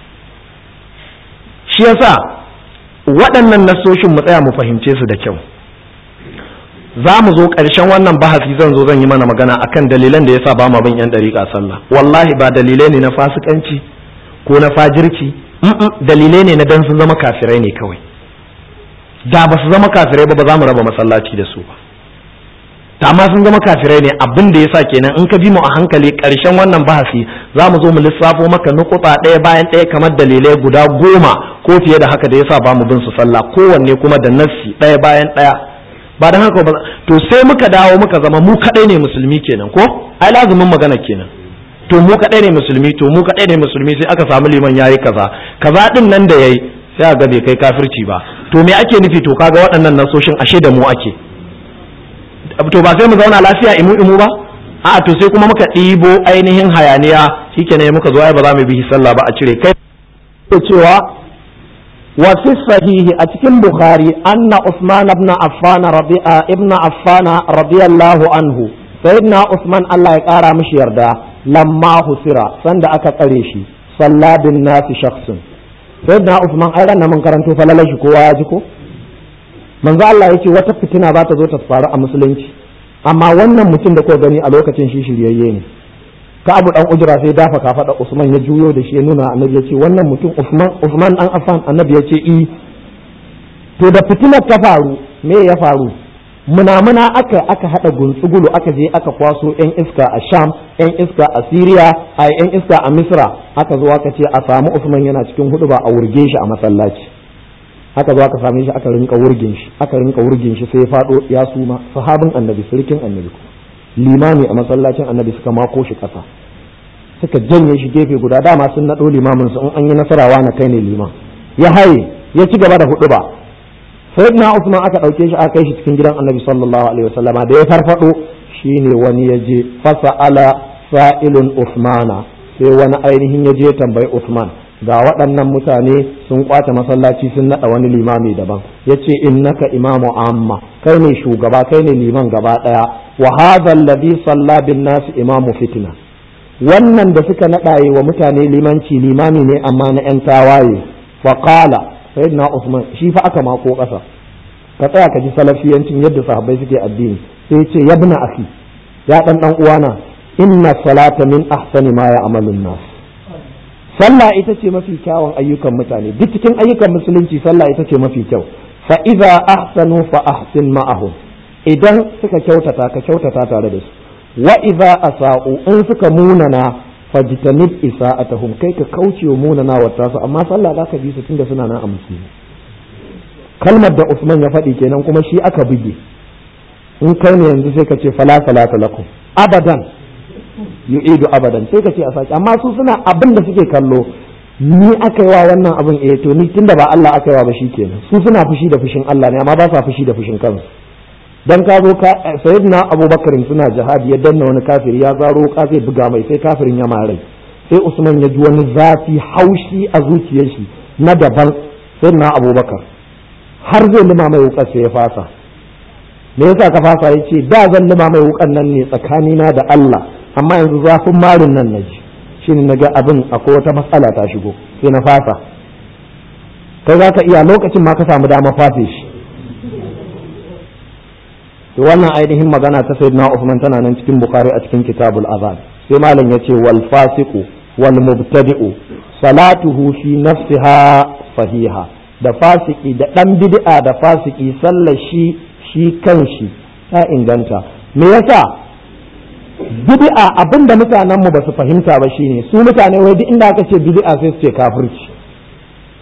shi yasa waɗannan nasoshin mu tsaya mu fahimce su da kyau za mu zo ƙarshen wannan bahasi zan zo zan yi mana magana akan dalilan da yasa ba ma bin yan dariƙa sallah wallahi ba dalilai ne na fasikanci ko na fajirci dalilai ne na dan sun zama kafirai ne kawai da ba su zama kafirai ba ba za mu raba masallaci da su ba ta amma sun zama kafirai ne abin da yasa kenan in ka bi mu a hankali ƙarshen wannan bahasi za mu zo mu lissafo maka nukuta ɗaya bayan ɗaya kamar dalilai guda goma ko fiye da haka da yasa ba mu bin su sallah kowanne kuma da nassi ɗaya bayan ɗaya ba don haka ba to sai muka dawo muka zama mu kadai ne musulmi kenan ko ai lazumin magana kenan to mu kadai ne musulmi to mu kadai ne musulmi sai aka samu liman yayi kaza kaza din nan da yayi sai ga bai kai kafirci ba to me ake nufi to kaga waɗannan nasoshin ashe da mu ake to ba sai mu zauna lafiya imu imu ba a to sai kuma muka ɗibo ainihin hayaniya shikenan muka zo ai ba za mu bi sallah ba a cire kai cewa وفي الصحيح أتكلم بخاري أن عثمان بن عفان رضي ابن عفان رضي الله عنه سيدنا عثمان الله يقارى مش يردا لما خسر سند أكا قريشي صلى بالناس شخص سيدنا عثمان أيضا من كرنتو فلا لجكو واجكو من ذا الله يتي وتفتنا بات زوت تفارع مسلمش amma wannan mutum da ko gani a lokacin shi shiryayye ne ka abu dan ujra sai dafa kafaɗa usman ya juyo da shi ya nuna annabi ya ce wannan mutum usman usman dan affan annabi ya ce i to da fitinar ta faru me ya faru munamuna aka aka hada guntsugulu aka je aka kwaso yan iska a sham yan iska a syria a yan iska a misra aka zo aka ce a samu usman yana cikin hudu ba a wurge shi a masallaci aka zo aka same shi aka rinka wurgin shi aka rinka wurgin shi sai ya fado ya suma sahabin annabi sirkin annabi limami a masallacin annabi suka mako shi kasa suka janye shi gefe guda dama sun naɗo limamin su in an yi nasarawa na kai ne liman ya haye ya ci gaba da hudu ba sayyidina usman aka ɗauke shi aka kai shi cikin gidan annabi sallallahu alaihi wasallam da ya farfado shine wani ya je fasa'ala sa'ilun usmana sai wani ainihin ya je tambayi usman ga waɗannan mutane sun kwace masallaci sun naɗa wani limami daban ya ce innaka imamu amma kai ne shugaba kai ne liman gaba ɗaya wa hadha alladhi salla bin nas imamu fitna wannan da suka naɗaye wa mutane limanci limami ne amma na yan tawaye fa qala sayyidina usman shi fa aka mako ƙasa ka tsaya ka ji salafiyancin yadda sahabbai suke addini sai ce yabna akhi ya dan dan uwana inna salata min ahsani ma ya'malun nas sallah ita ce mafi kyawun ayyukan mutane duk cikin ayyukan musulunci sallah ita ce mafi kyau fa idza ahsanu fa ahsin ma'ahum idan suka kyautata ka kyautata tare da su wa idza asa'u in suka munana fajtanib isa'atahum kai ka kauce wa munana wa tasu amma sallah zaka bi su tunda suna nan a musulmi kalmar da Usman ya faɗi kenan kuma shi aka buge in kai ne yanzu sai ka ce fala salata lakum abadan yu'idu abadan sai ka ce a saki amma su suna abin da suke kallo ni aka yi wa wannan abin eh to ni tunda ba Allah aka yi wa ba kenan su suna fushi da fushin Allah ne amma ba sa fushi da fushin kansu dan ka zo ka sayyidina Abubakar suna jihadi ya danna wani kafiri ya zaro ka zai buga mai sai kafirin ya mare sai Usman ya ji wani zafi haushi a zuciyar shi na daban sayyidina Abubakar har zai lima mai wukar sai ya fasa me yasa ka fasa yace da zan lima mai wukan nan ne tsakanina da Allah amma yanzu zafin marin nan na ji shi ne na ga abin akwai wata matsala ta shigo sai na fasa kai za ka iya lokacin ma ka samu dama fafe shi to wannan ainihin magana ta sayyidina Usman tana nan cikin Bukhari a cikin Kitabul Azan sai malam yace wal fasiqu wal mubtadi'u salatuhu fi nafsiha sahiha da fasiki da dan bid'a da fasiki sallar shi shi kanshi ta inganta me yasa bid'a abinda mutanen mu ba su fahimta ba shine su mutane wai duk inda aka ce bid'a sai su ce kafirci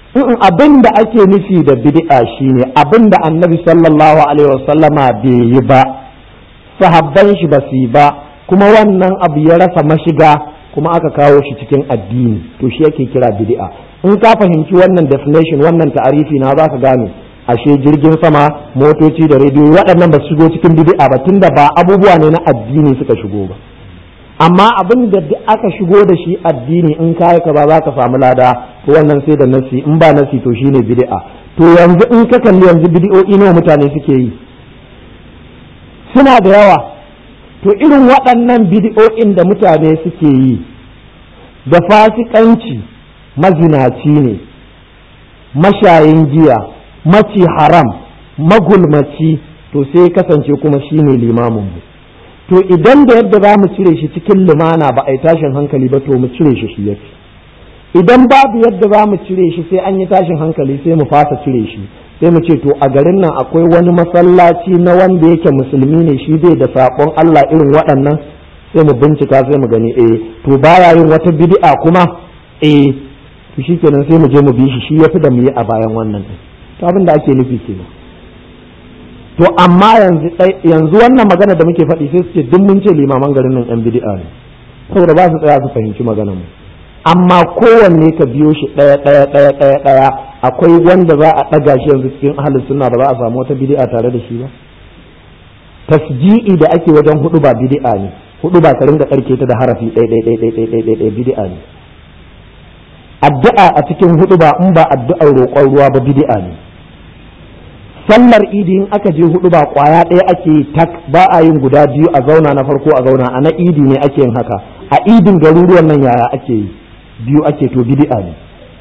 abin da ake nufi da bid'a shine abin da annabi sallallahu alaihi wasallama bai yi ba sahabban shi ba su yi ba kuma wannan abu ya rasa mashiga kuma aka kawo shi cikin addini to shi yake kira bid'a in ka fahimci wannan definition wannan ta'arifi na za ka gane ashe jirgin sama motoci da rediyo waɗannan ba su shigo cikin bid'a ba tunda ba abubuwa ne na addini suka shigo ba amma abin da aka shigo da shi addini in kayi ka ba za ka samu lada to wannan sai da nasi in ba nasi to shine bid'a to yanzu in ka kalli yanzu bid'o'i nawa mutane suke yi suna da yawa to irin waɗannan bid'o'in da mutane suke yi da fasikanci mazinaci ne mashayin giya maci haram magulmaci to sai kasance kuma shine limamin mu to idan da yadda za mu cire shi cikin lumana ba a yi tashin hankali ba to mu cire shi shi yafi idan babu yadda za mu cire shi sai an yi tashin hankali sai mu fasa cire shi sai mu ce to a garin nan akwai wani masallaci na wanda yake musulmi ne shi bai da saƙon Allah irin waɗannan sai mu bincika sai mu gani eh to baya yin wata bid'a kuma eh to shikenan sai mu je mu bi shi shi yafi da mu yi a bayan wannan to abin da ake nufi kenan to amma yanzu yanzu wannan magana da muke faɗi sai su ce duk mun ce limaman garin nan yan bid'a ne saboda ba su tsaya su fahimci maganar mu amma kowanne ka biyo shi ɗaya ɗaya ɗaya ɗaya ɗaya akwai wanda za a ɗaga shi yanzu cikin ahalin sunna ba za a samu wata bid'a tare da shi ba tasji'i da ake wajen hudu ba bid'a ne hudu ba ka ringa karke ta da harafi ɗaya ɗaya ɗaya ɗaya ɗaya ɗaya ɗaya bid'a ne addu'a a cikin hudu ba in ba addu'ar roƙon ruwa ba bid'a ne sallar idi in aka je hudu ba kwaya ɗaya ake yi tak ba a yin guda biyu a zauna na farko a zauna a na idi ne ake yin haka a idin garuruwan nan yaya ake yi biyu ake to bid'a ne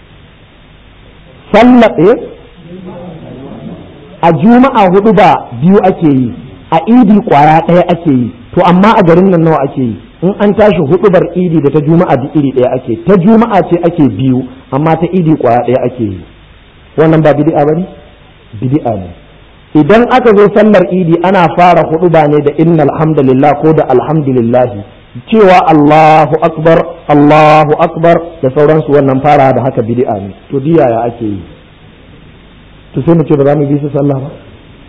sallar ɗaya a juma'a hudu ba biyu ake yi a idi kwaya ɗaya ake yi to amma a garin nan nawa ake yi in an tashi hudubar idi da ta juma'a da iri ɗaya ake ta juma'a ce ake biyu amma ta idi kwaya ɗaya ake yi wannan ba bid'a bane bid'a ne idan aka zo sallar idi ana fara huduba ne da innal hamdalillah ko da alhamdulillah cewa Allahu akbar Allahu akbar da sauransu wannan fara da haka bid'a ne to diya ya ake yi to sai mu ce ba za mu bi su sallah ba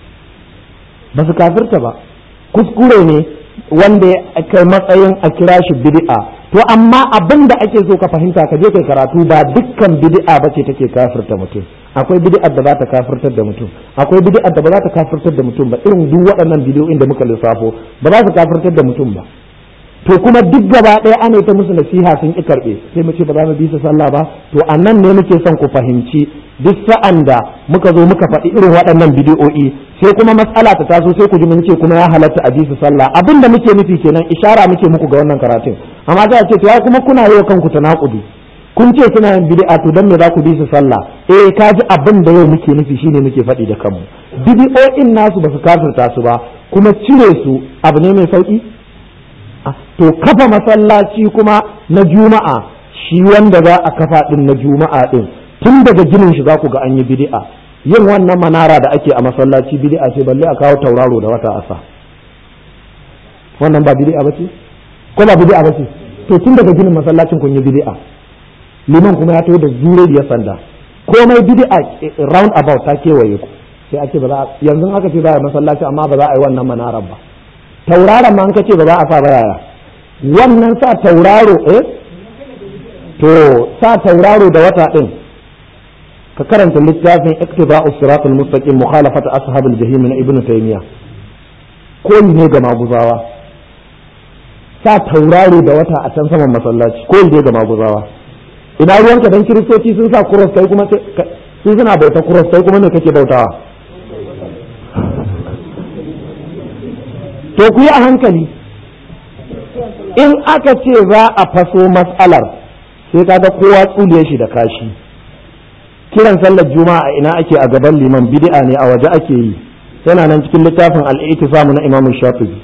ba su kafirta ba kuskure ne wanda ya kai matsayin a kira shi bid'a to amma abin da ake so ka fahimta ka je kai karatu ba dukkan bid'a ba ce take kafirta mutum akwai bid'ar da za ta kafirtar da mutum akwai bid'ar da ba za ta kafirtar da mutum ba irin duk waɗannan bidiyoyin da muka lissafo ba za su kafirtar da mutum ba to kuma duk gaba ɗaya ana ta musu nasiha sun ki karɓe sai mu ce ba za mu bi su sallah ba to a nan ne muke son ku fahimci duk sa'an da muka zo muka faɗi irin waɗannan bidiyo'i sai kuma matsala ta taso sai ku ji mun ce kuma ya halatta a bi su sallah abin da muke nufi kenan ishara muke muku ga wannan karatun amma za a ce to ya kuma kuna yi wa kanku tanakudi kun ce suna yin bid'a to dan me za ku bi su sallah eh ka ji abin da yau muke nufi shine muke faɗi da kanmu bid'o'in nasu ba su kafirta su ba kuma cire su abu ne mai sauki to kafa masallaci kuma na juma'a shi wanda za a kafa din na juma'a din tun daga ginin shi za ku ga an yi bid'a yin wannan manara da ake a masallaci bid'a ce balle a kawo tauraro da wata asa wannan ba bid'a bace ko ba bid'a bace to tun daga ginin masallacin kun yi bid'a liman kuma ya taho da zure da sanda komai bid'a round about ta kewaye ku sai ake ba za yanzu aka ce za a masallaci amma ba za a yi wannan manarar ba tauraron ma an ka ce ba za a sa ba yaya wannan sa tauraro eh to sa tauraro da wata din ka karanta littafin iktiba'us siratul mustaqim mukhalafat ashabil jahim na ibnu taymiya ko ne ga maguzawa sa tauraro da wata a can saman masallaci ko ne ga maguzawa ina ruwanka dan kiristoci sun sa cross kai kuma sun suna bauta cross kai kuma ne kake bautawa to ku yi a hankali in aka ce za a faso matsalar sai kaga kowa tsuliye shi da kashi kiran sallar juma'a a ina ake a gaban liman bid'a ne a waje ake yi yana nan cikin littafin al-i'tisamu na imam shafi'i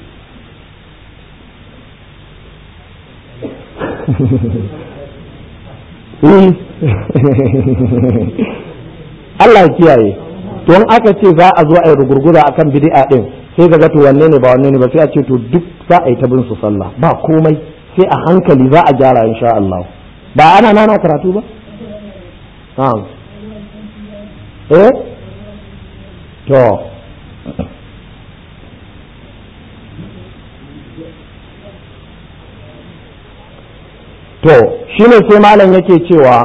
Allah ya kiyaye to in aka ce za a zo a yi rugurguza akan bid'a din sai ga to wanne ne ba wanne ne ba sai a ce to duk za a yi ta bin su sallah ba komai sai a hankali za a gyara insha Allah ba ana nana karatu ba na'am eh to to shine sai malam yake cewa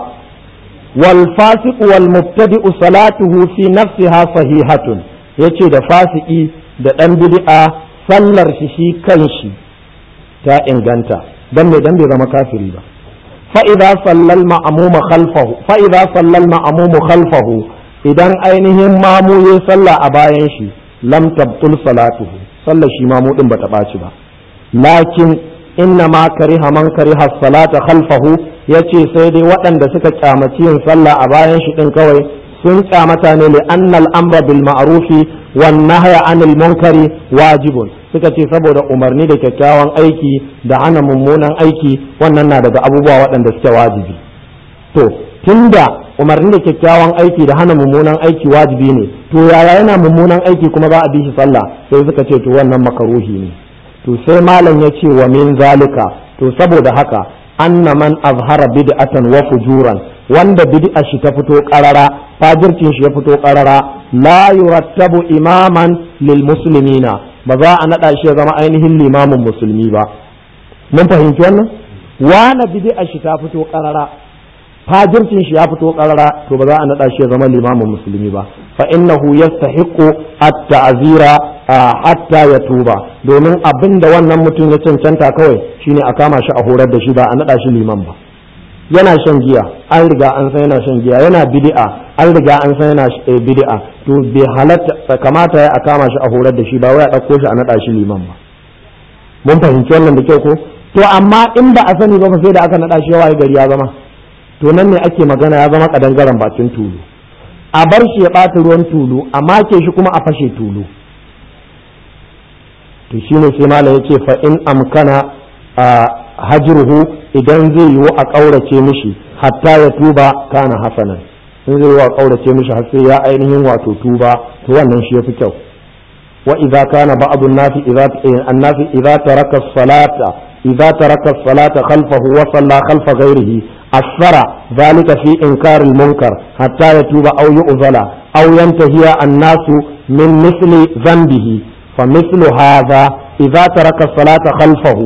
wal fasiq wal mubtadi'u salatuhu fi nafsiha sahihatun yace da fasiki da dan bid'a sallar shi shi kanshi ta inganta dan me dan bai zama kafiri ba fa idza sallal ma'mum khalfahu fa idza sallal ma'mum khalfahu idan ainihin mamu ya salla a bayan shi lam tabtul salatuhu sallar shi mamu din bata ɓaci ba lakin inna ma kariha man kariha salata khalfahu yace sai dai waɗanda suka kyamaci yin sallah a bayan shi din kawai sun kyamata ne li annal amra bil ma'rufi wan nahya anil munkari wajibun suka ce saboda umarni da kyakkyawan aiki da hana mummunan aiki wannan na daga abubuwa waɗanda suke wajibi to tunda umarni da kyakkyawan aiki da hana mummunan aiki wajibi ne to yaya yana mummunan aiki kuma za a bi shi sallah sai suka ce to wannan makaruhi ne to sai malam ya ce wa min zalika to saboda haka anna man azhara bid'atan wa fujuran wanda bid'a shi ta fito qarara fajircin shi ya fito qarara la yurattabu imaman lil muslimina ba za a nada shi ya zama ainihin limamin musulmi ba mun fahimci wannan wani bid'a shi ta fito qarara fajircin shi ya fito karara to ba za a nada shi ya zama limamin musulmi ba fa innahu yastahiqu at-ta'zira hatta ya tuba domin abin da wannan mutum ya cancanta kawai shine a kama shi a horar da shi ba a nada shi liman ba yana shan giya an riga an san yana shan giya yana bid'a an riga an san yana bid'a to bai halatta kamata ya a kama shi a horar da shi ba wai a dauko shi a nada shi liman ba mun fahimci wannan da kyau ko to amma in ba a sani ba sai da aka nada shi yawa gari ya zama to nan ne ake magana ya zama kadangaren bakin tulu a bar shi ya ɓata ruwan tulu a make shi kuma a fashe tulu to shine sai malam yace fa in amkana a hajruhu idan zai yiwu a ƙaurace mishi hatta ya tuba kana hasanan in zai yiwu a ƙaurace mishi har sai ya ainihin wato tuba to wannan shi yafi kyau wa idza kana ba'd an-nasi idza an-nasi idza taraka as-salata idza taraka as-salata khalfahu wa salla khalfa ghayrihi asara ذلك في إنكار المنكر حتى يتوب أو يؤذل أو ينتهي الناس من مثل ذنبه فمثل هذا إذا ترك الصلاة خلفه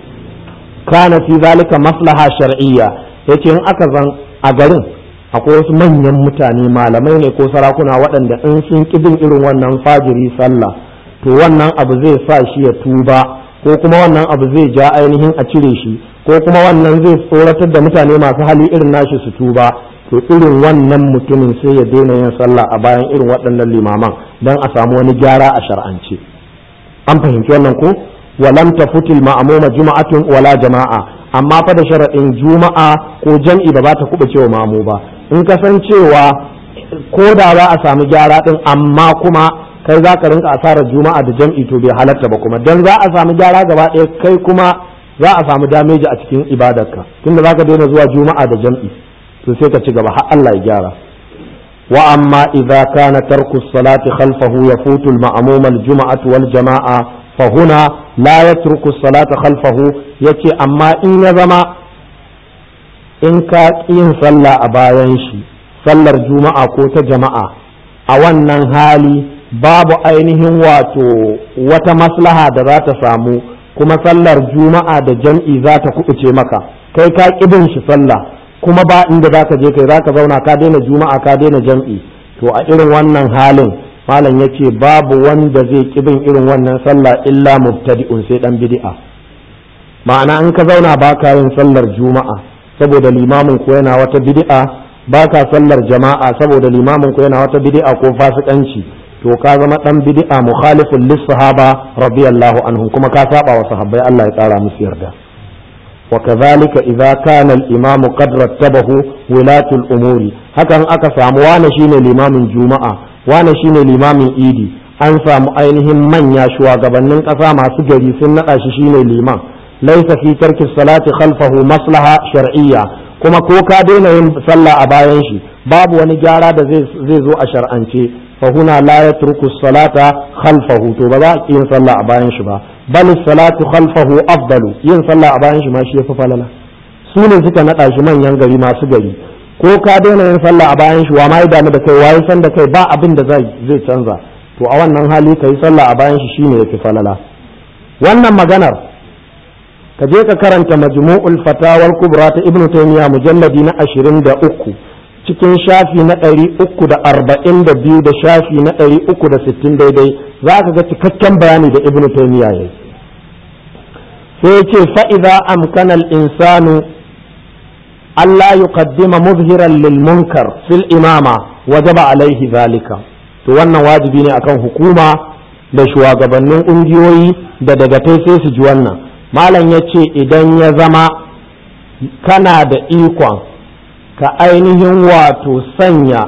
كان في ذلك مصلحة شرعية yace in aka zan a garin akwai wasu manyan mutane malamai ne ko sarakuna waɗanda in sun bin irin wannan fajiri sallah to wannan abu zai sa shi ya tuba ko kuma wannan abu zai ja ainihin a cire shi ko kuma wannan zai tsoratar da mutane masu hali irin nashi su tuba to irin wannan mutumin sai ya daina yin sallah a bayan irin waɗannan limaman don a samu wani gyara a shar'ance an fahimci wannan ko walam tafutil ma'amuma juma'atun wala jama'a amma fa da sharaɗin juma'a ko jam'i ba za ta kuɓa cewa mamu ba in ka san cewa ko da za a samu gyara din amma kuma kai za ka rinka asarar juma'a da jam'i to bai halatta ba kuma dan za a samu gyara gaba ɗaya kai kuma za a samu dameji a cikin ibadarka tunda za ka daina zuwa juma'a da jam'i to sai ka ci gaba har Allah ya gyara wa amma idza kana tarku salati khalfahu yafutu al-ma'mum al-jum'atu wal jama'a fa huna la yatruku salata khalfahu yace amma in ya zama in ka yin sallah a bayan shi sallar juma'a ko ta jama'a a wannan hali babu ainihin wato wata maslaha da za ta samu kuma sallar juma'a da jam'i za ta kuɓuce maka kai ka ƙibin shi sallah kuma ba inda za ka je kai za ka zauna ka daina juma'a ka daina jam'i to a irin wannan halin malam ya ce babu wanda zai ƙibin irin wannan sallah illa mubtadi'un sai dan bid'a ma'ana in ka zauna ba ka yin sallar juma'a saboda limamin ko yana wata bid'a ba ka sallar jama'a saboda limamin ko yana wata bid'a ko fasikanci to ka zama dan bid'a mukhalifun lis sahaba radiyallahu anhum kuma ka saba wa sahabbai Allah ya kara musu yarda wa kadhalika idza kana al imamu qad rattabahu wilatu al umuri hakan aka samu wani shine limamin juma'a wani shine limamin idi an samu ainihin manya shugabannin kasa masu gari sun nada shi shine liman laysa fi tarki salati khalfahu maslaha shar'iyya kuma ko ka daina yin sallah a bayan shi babu wani gyara da zai zo a shar'ance فهنا لا يترك الصلاة خلفه تو بذا ين صلى أباين شبا بل الصلاة خلفه أفضل ين صلى أباين شما شيء ففللا سوني سكا نتا شمان ينغري ما سغري ko ka daina yin sallah a bayan shi wa ma ya damu da kai waye san da kai ba abin da zai canza to a wannan hali ka yi sallah a bayan shi shine yafi falala wannan maganar ka je ka karanta majmu'ul fatawar kubra ta ibnu taymiya mujalladi na 23 cikin shafi na 342 da shafi na 360 daidai za ka ga cikakken bayani da ibnu taymiya yayi sai ya ce fa idza amkana al-insanu Allah yuqaddima muzhiran lil munkar fil imama wajaba alaihi zalika to wannan wajibi ne akan hukuma da shugabannin ƙungiyoyi da dagatai sai su ji wannan malam ya ce idan ya zama kana da ikon ka ainihin wato sanya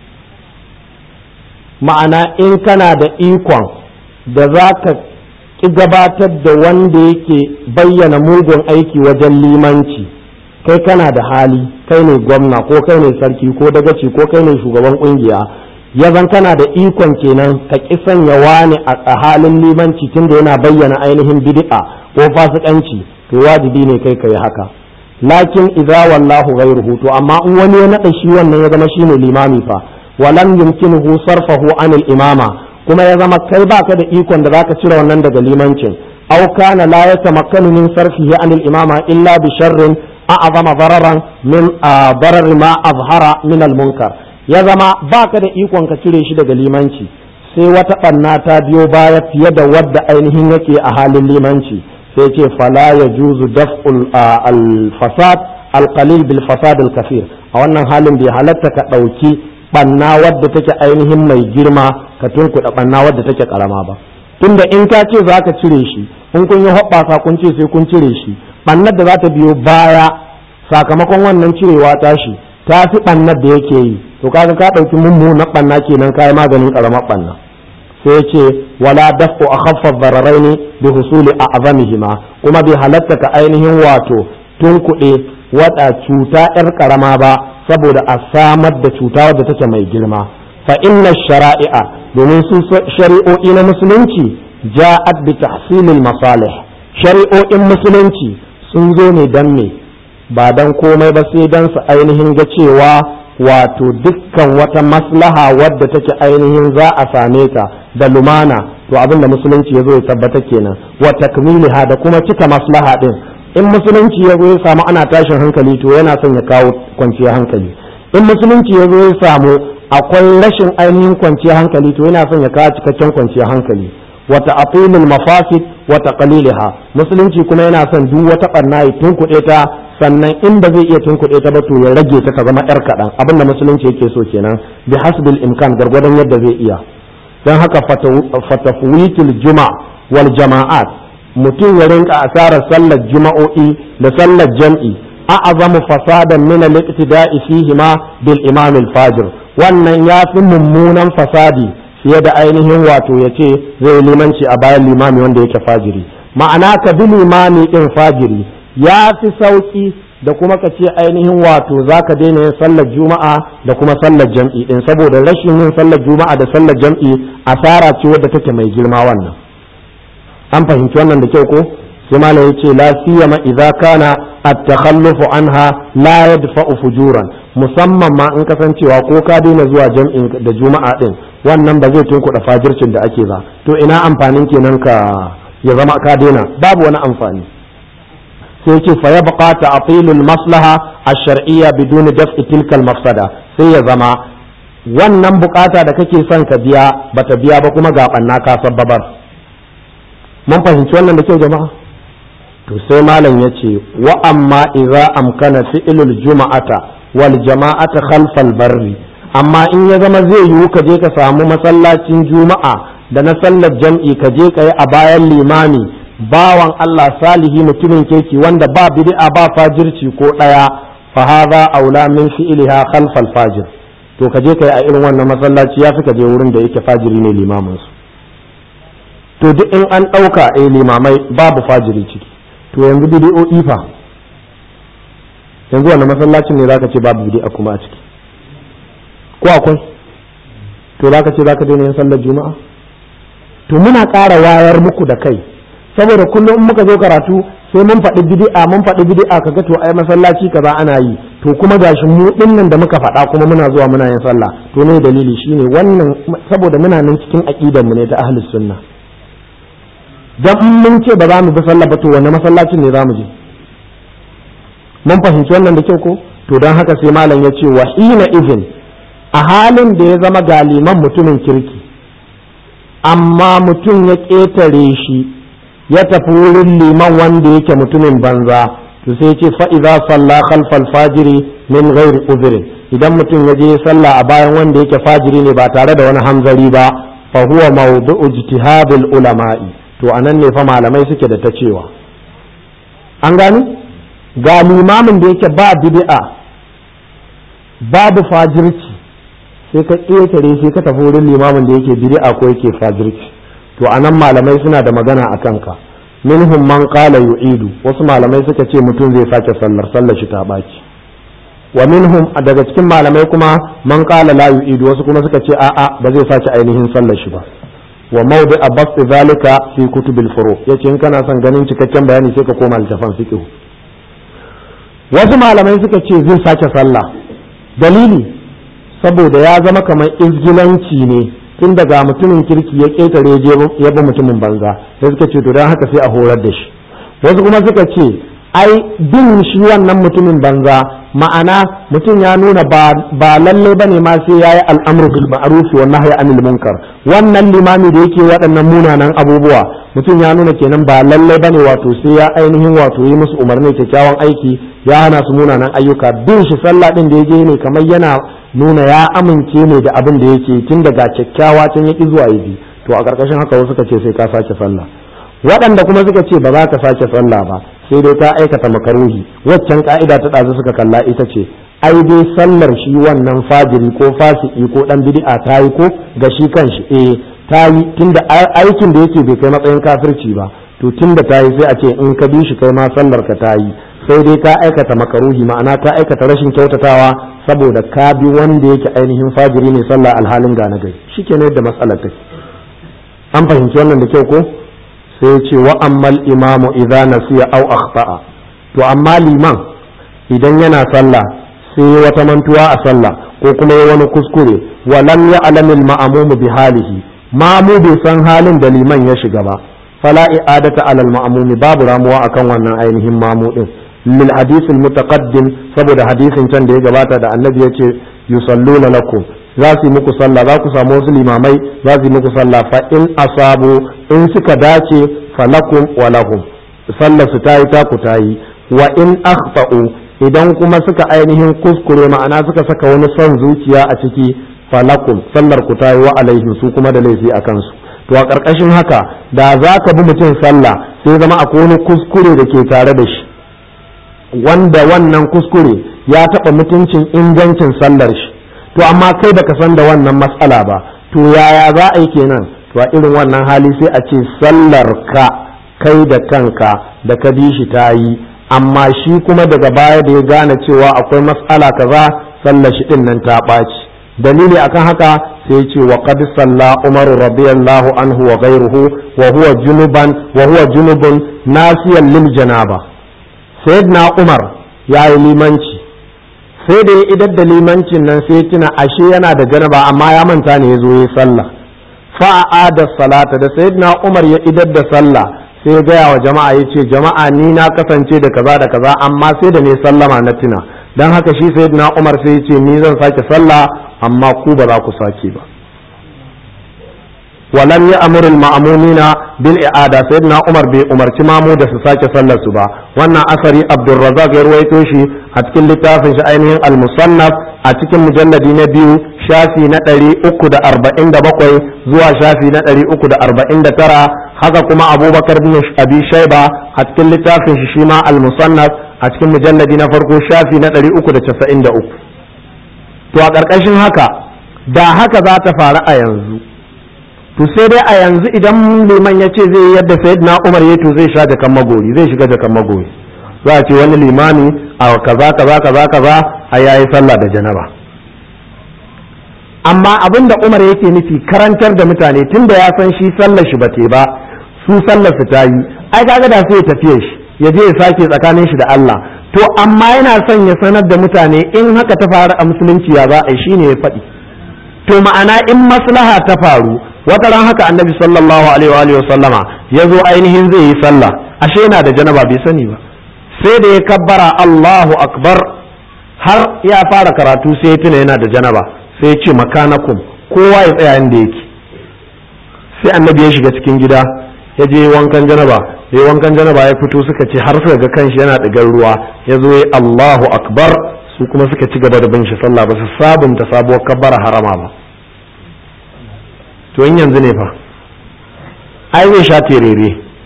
ma'ana in kana da ikon da za ka ƙi gabatar da wanda yake bayyana mugun aiki wajen limanci kai kana da hali kai ne gwamna ko kai ne sarki ko dagaci ko kai ne shugaban ƙungiya ya zan kana da ikon kenan ka ƙi sanya wani a halin limanci tunda yana bayyana ainihin bid'a ko fasikanci to wajibi ne kai kai haka lakin idza wallahu ghayruhu to amma in wani ya nada shi wannan ya zama shine limami fa walam yumkinuhu sarfahu anil imama kuma ya zama kai baka da ikon da zaka cire wannan daga limancin aw kana la yatamakkanu min sarfihi anil imama illa bi sharrin a'zama dararan min darar ma azhara min al munkar ya zama baka da ikon ka cire shi daga limanci sai wata ɓanna ta biyo baya fiye da wadda ainihin yake a halin limanci sai ce fala ya juzu daf'ul al-fasad al-qalil bil fasad al-kafir a wannan halin bai halatta ka ɗauki ɓanna wadda take ainihin mai girma ka tunkuɗa ɓanna wadda take ƙarama ba tunda in ka ce za ka cire shi in kun yi hoɓɓasa kun ce sai kun cire shi ɓannar da za ta biyo baya sakamakon wannan cirewa tashi ta fi ɓannar da yake yi to kaga ka ɗauki mummunan ɓanna kenan kayi maganin ƙaramar ɓanna sai ce wala dafu a khaffaf dararaini bi husuli a azamihima kuma bai halatta ka ainihin wato tunkuɗe wada cuta ƴar ƙarama ba saboda a samar da cuta wadda take mai girma fa inna shara'i'a domin su shari'o'i na musulunci ja'at bi tahsilil masalih shari'o'in musulunci sun zo ne dan me ba dan komai ba sai dan su ainihin ga cewa wato dukkan wata maslaha wadda take ainihin za a same ta da lumana to abin da musulunci ya zo ya tabbata kenan wa takmiliha da kuma cika maslaha din in musulunci ya zo ya samu ana tashin hankali to yana son ya kawo kwanciyar hankali in musulunci ya zo ya samu akwai rashin ainihin kwanciyar hankali to yana son ya kawo cikakken kwanciyar hankali wa ta'tilul mafasid wa taqliliha musulunci kuma yana son duk wata barna ya tunkuɗe ta sannan in ba zai iya tunkuɗe ta ba to ya rage ta ta zama yar kaɗan abin da musulunci yake so kenan bi hasbil imkan gargwadon yadda zai iya don haka fatafwitul juma wal jama'at mutum ya rinka asarar sallar juma'o'i da sallar jam'i a'azamu fasadan min al-iqtida'i fihi ma bil imam al-fajir wannan ya fi mummunan fasadi fiye da ainihin wato ya ce zai limanci a bayan limami wanda yake fajiri ma'ana ka bi limami din fajiri ya fi sauki da kuma ka ce ainihin wato za ka daina yin sallar juma'a da kuma sallar jam'i din saboda rashin yin sallar juma'a da sallar jam'i asara ce wadda take mai girma wannan an fahimci wannan da kyau ko sai malam yace la siyama idza kana at-takhallufu anha la yadfa'u fujuran musamman ma in kasancewa ko ka daina zuwa jam'in da juma'a din wannan ba zai tunkuɗa fajircin da ake ba to ina amfanin kenan ka ya zama ka daina babu wani amfani sai ce fa yabqa ta'tilul maslaha ash-shar'iyya bidun daf'i tilka al-mafsada sai ya zama wannan bukata da kake son ka biya bata biya ba kuma ga banna ka sabbabar mun fahimci wannan da kyau jama'a to sai malam yace wa amma idza amkana fi'lul juma'ata wal jama'ata khalfal barri amma in ya zama zai yiwu ka je ka samu masallacin juma'a da na sallar jam'i ka je ka yi a bayan limami bawan Allah salihi mutumin kirki wanda ba bid'a ba fajirci ko ɗaya fa hadha aula min fi'liha khalfal fajir to ka je kai a irin wannan masallaci ya fi ka je wurin da yake fajiri ne limamin su to duk in an ɗauka eh limamai babu fajiri ciki to yanzu bid'o'i fa yanzu wannan masallacin ne zaka ce babu bid'a kuma a ciki ko akwai to zaka ce zaka daina yin sallar juma'a to muna ƙara wayar muku da kai saboda kullum in muka zo karatu sai mun faɗi bid'a mun faɗi bid'a kaga to ai masallaci kaza ana yi to kuma gashi mu dinnan da muka faɗa kuma muna zuwa muna yin sallah to ne dalili shine wannan saboda muna nan cikin aqidar mu ne ta ahlus sunna dan mun ce ba za mu bi sallah ba to wanne masallacin ne za mu je mun fahimci wannan da kyau ko to don haka sai malam ya ce wa hina izin a halin da ya zama galiman mutumin kirki amma mutum ya ƙetare shi ya tafi wurin liman wanda yake mutumin banza to sai ce fa'iza salla khalfal fajiri min ghairi uzrin idan mutum ya je sallah a bayan wanda yake fajiri ne ba tare da wani hamzari ba fa huwa mawdu'u ijtihadil ulama'i to anan ne fa malamai suke da ta cewa an gani ga limamin da yake ba bid'a babu fajirci sai ka ƙetare sai ka tafi wurin limamin da yake bid'a ko yake fajirci to anan malamai suna da magana a kanka minhum man qala yu'idu wasu malamai suka ce mutum zai sake sallar sallar shi ta baki wa minhum daga cikin malamai kuma man qala la yu'idu wasu kuma suka ce a'a ba zai sake ainihin sallar shi ba wa mawdi abas zalika fi kutubil furu yace in kana son ganin cikakken bayani sai ka koma littafin fiqh wasu malamai suka ce zai sake sallah dalili saboda ya zama kamar izgilanci ne tun daga mutumin kirki ya ƙetare ya bi mutumin banza sai suka ce to don haka sai a horar da shi wasu kuma suka ce ai bin shi wannan mutumin banza ma'ana mutum ya nuna ba lalle bane ma sai yayi al'amru bil ma'ruf wa nahyi anil munkar wannan limami da yake waɗannan munanan abubuwa mutum ya nuna kenan ba lalle bane wato sai ya ainihin wato yi musu umarni kyakkyawan aiki ya hana su munanan ayyuka bin shi sallah din da yake ne kamar yana nuna ya amince ne da abin da yake tun daga kyakkyawa can ya ki zuwa yi to a ƙarƙashin haka wasu suka ce sai ka sake sallah waɗanda kuma suka ce ba za ka sake sallah ba sai dai ta aikata makaruhi waccan ka'ida ta ɗazu suka kalla ita ce ai dai sallar shi wannan fajiri ko fasiki ko ɗan bid'a ta yi ko ga shi kanshi eh ta yi tunda aikin da yake bai kai matsayin kafirci ba to tunda ta yi sai a ce in ka bi shi kai ma sallar ka ta yi sai dai ka aikata makaruhi ma'ana ka aikata rashin kyautatawa saboda ka bi wanda yake ainihin fajiri ne sallah alhalin gane gari shikenan yadda matsalar take an fahimci wannan da kyau ko sai ce wa ammal imamu idza nasiya aw akhta'a to amma liman idan yana sallah sai wata mantuwa a sallah ko kuma ya wani kuskure wa lam ya'lam al ma'mum bi halihi mamu bai san halin da liman ya shiga ba fala i'adata ala al ma'mum babu ramuwa akan wannan ainihin mamu din lil hadith al mutaqaddim saboda hadisin can da ya gabata da annabi yace yusalluna lakum za su yi muku sallah za ku samu wasu limamai za su yi muku sallah fa in asabu in suka dace falakum wa lahum sallar su tayi ta ku tayi wa in akhta'u idan kuma suka ainihin kuskure ma'ana suka saka wani son zuciya a ciki falakum sallar ku tayi wa alaihim su kuma da laifi a kansu to a ƙarƙashin haka da za ka bi mutum sallah sai zama akwai wani kuskure da ke tare da shi wanda wannan kuskure ya taɓa mutuncin ingancin sallar shi to amma kai baka san da wannan matsala ba to yaya za a yi kenan to a irin wannan hali sai a ce sallar ka kai da kanka da ka bi shi ta yi amma shi kuma daga baya da ya gane cewa akwai matsala kaza sallar shi din nan ta ɓaci dalili akan haka sai ce wa qad salla umar radiyallahu anhu wa ghayruhu wa huwa junuban wa huwa junubun nasiyan lil janaba sayyidina umar yayi limanci sai da ya idar da limancin nan sai tuna ashe yana da janaba amma ya manta ne ya zo ya sallah fa'a da salata da sayyidina Umar ya idar da sallah sai ya gaya wa jama'a ya ce jama'a ni na kasance da kaza da kaza amma sai da ne sallama na tuna dan haka shi sayyidina Umar sai ya ce ni zan sake sallah amma ku ba za ku sake ba ولم يأمر المأمومين بالإعادة سيدنا عمر بأمر تمامو da su sake sallar su ba wannan asari Abdulrazak ya ruwaito shi a cikin littafin shi ainihin al-musannaf a cikin mujalladi na biyu shafi na ɗari uku da arba'in da bakwai zuwa shafi na ɗari uku da arba'in da tara haka kuma abubakar bin abi shaiba a cikin littafin shi shima al-musannaf a cikin mujalladi na farko shafi na ɗari uku da casa'in da uku to a ƙarƙashin haka da haka za ta faru a yanzu to sai dai a yanzu idan liman ya ce zai yadda sayyidina umar ya to zai sha jakan magori zai shiga jakan magori za a ce wani limami a kaza kaza kaza kaza a yayi sallah da janaba amma abin da umar yake nufi karantar da mutane tunda ya san shi sallar shi bate ba su sallar su ta yi ai kaga da sai ya tafiye shi ya je ya sake tsakanin shi da Allah to amma yana son ya sanar da mutane in haka ta faru a musulunci ya za a yi shine ya faɗi to ma'ana in maslaha ta faru wata ran haka annabi sallallahu alaihi wa sallama ya zo ainihin zai yi sallah ashe yana da janaba bai sani ba sai da ya kabbara Allahu akbar har ya fara karatu sai ya tuna yana da janaba sai ya ce makanakum kowa ya tsaya inda yake sai annabi ya shiga cikin gida ya je wankan janaba ya wankan janaba ya fito suka ce har suka ga kanshi yana ɗigar ruwa ya zo ya Allahu akbar su kuma suka ci gaba da bin shi sallah ba su sabunta sabuwar kabbara harama ba to in yanzu ne fa ai zai sha terere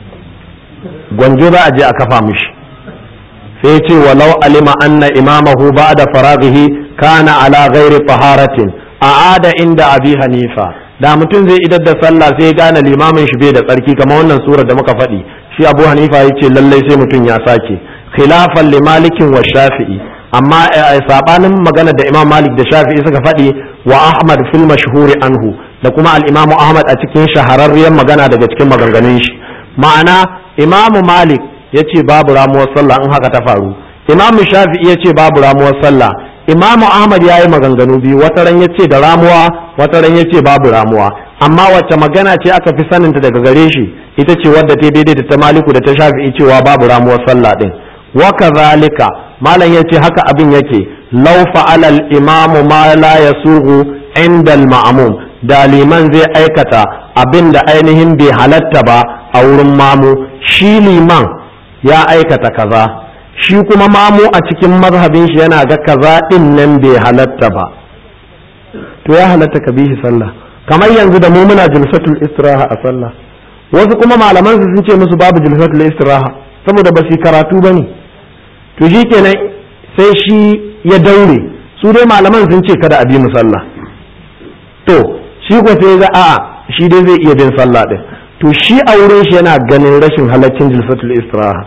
gwanjo za a je a kafa mishi sai ya ce walau alima anna imamahu ba'da faraghihi kana ala ghairi taharatin a'ada inda abi hanifa da mutum zai idar da sallah sai ya gane limamin shi bai da tsarki kamar wannan surar da muka faɗi shi abu hanifa ya ce lallai sai mutum ya sake khilafan li malikin wa shafi'i amma sabanin magana da imam malik da shafi'i suka faɗi wa ahmad fil mashhuri anhu da kuma al-imamu ahmad a cikin shahararriyar magana daga cikin maganganun shi ma'ana imamu malik ya ce babu ramuwar sallah in haka ta faru imamu shafi'i ya ce babu ramuwar sallah imamu ahmad ya yi maganganu biyu wata ran ya ce da ramuwa wata ran ya ce babu ramuwa amma wacce magana ce aka fi saninta daga gare shi ita ce wadda ta daidai da ta maliku da ta shafi'i cewa babu ramuwar sallah din wa kazalika malam ya ce haka abin yake law fa'ala al-imamu ma la yasuhu inda al-ma'mum da liman zai aikata abin da ainihin bai halatta ba a wurin mamu shi liman ya aikata kaza shi kuma mamu a cikin mazhabin shi yana ga kaza din nan bai halatta ba to ya halatta ka bi shi sallah kamar yanzu da mu muna jilsatul istiraha a sallah wasu kuma malaman su sun ce musu babu jilsatul istiraha saboda ba su karatu bane to shi kenan sai shi ya daure su dai malaman sun ce kada a bi mu sallah to shi ko sai ga a'a shi dai zai iya bin sallah din to shi a wurin shi yana ganin rashin halaccin jilsatul istiraha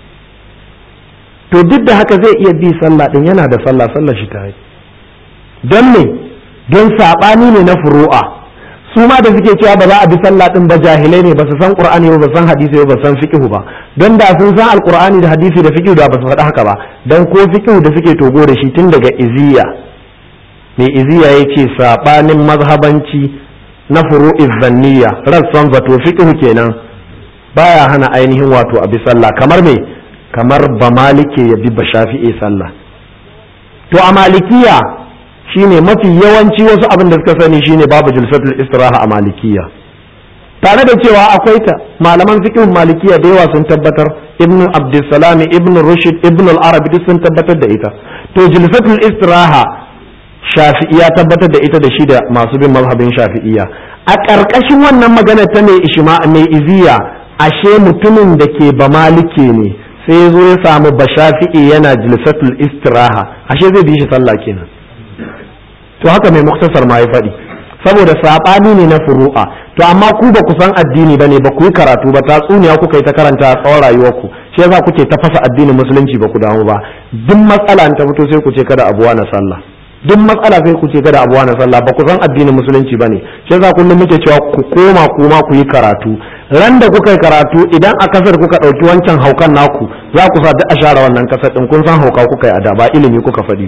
to duk da haka zai iya bi sallah din yana da sallah sallah shi ta yi don me don saɓani ne na furu'a su ma da suke cewa ba za a bi sallah din ba jahilai ne ba su san qur'ani ba san hadisi ba san fiqh ba don da sun san alqur'ani da hadisi da fiqh da ba su faɗi haka ba dan ko fiqh da suke togo da shi tun daga iziya mai iziya yace saɓanin mazhabanci na furu'iz zanniya rassan zato fiqh kenan baya hana ainihin wato a bi sallah kamar me kamar ba malike ya bi ba shafi'i sallah to a malikiya shine mafi yawanci wasu abin da suka sani shine babu jilsatul istiraha a malikiya tare da cewa akwai ta malaman fiqh malikiya da yawa sun tabbatar ibnu abdussalami ibnu rushd ibnu al-arabi duk sun tabbatar da ita to jilsatul istiraha shafi'iya tabbatar da ita da shi da masu bin mazhabin shafi'iya a ƙarƙashin wannan magana ta mai ishma mai iziya ashe mutumin da ke ba malike ne sai zo ya samu ba shafi'i yana jilsatul istiraha ashe zai bi shi sallah kenan to haka mai muktasar ma ya faɗi saboda saɓani ne na furu'a to amma ku ba ku san addini ba ne ba ku yi karatu ba tatsuniya kuka yi ta karanta a tsawon rayuwarku shi yasa kuke ta fasa addinin musulunci ba ku damu ba duk matsala ta fito sai ku ce kada abuwa na sallah duk matsala sai ku ce kada abuwa na sallah ba ku san addinin musulunci ba ne shi yasa kullum muke cewa ku koma kuma ku yi karatu ran da kuka yi karatu idan a kasar kuka ɗauki wancan haukan naku za ku sa duk a share wannan kasar ɗin kun san hauka kuka yi a da ba ilimi kuka faɗi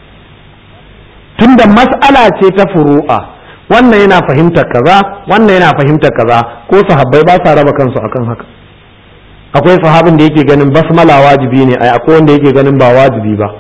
tunda mas'ala ce ta furu'a wannan yana fahimtar kaza wannan yana fahimtar kaza ko sahabbai ba sa raba kansu akan haka akwai sahabin da yake ganin basmala wajibi ne ai akwai wanda yake ganin ba wajibi ba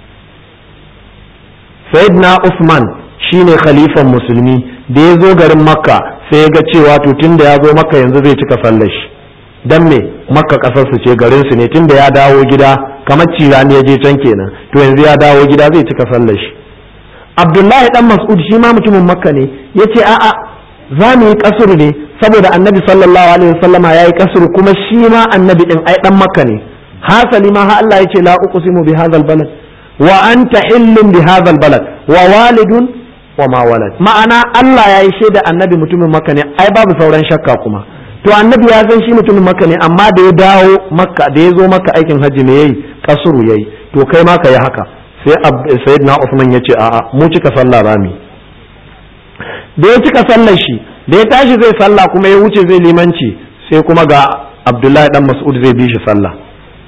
sayyidina usman shine khalifan musulmi da ya zo garin makka sai ya ga cewa to tunda ya zo makka yanzu zai cika sallar shi dan me makka kasar su ce garin su ne tunda ya dawo gida kamar cirani ya je can kenan to yanzu ya dawo gida zai cika sallar shi abdullahi dan mas'ud shi ma mutumin makka ne ya ce a'a za mu yi kasuru ne saboda annabi sallallahu alaihi wasallama ya yi kasuru kuma shi ma annabi din ai dan makka ne hasali ma ha Allah ya ce la uqsimu bi hadzal balad wa anta hillun bi hadzal balad wa walidun wa ma walad ma'ana Allah ya yi shaida annabi mutumin makka ne ai babu sauran shakka kuma to annabi ya san shi mutumin makka ne amma da ya dawo makka da ya zo makka aikin hajji ne yayi kasuru yayi to kai ma ka yi haka sai sayyidina Usman ya ce a'a mu cika sallah rami da ya cika sallar shi da ya tashi zai sallah kuma ya wuce zai limanci sai kuma ga Abdullahi dan Mas'ud zai bi shi sallah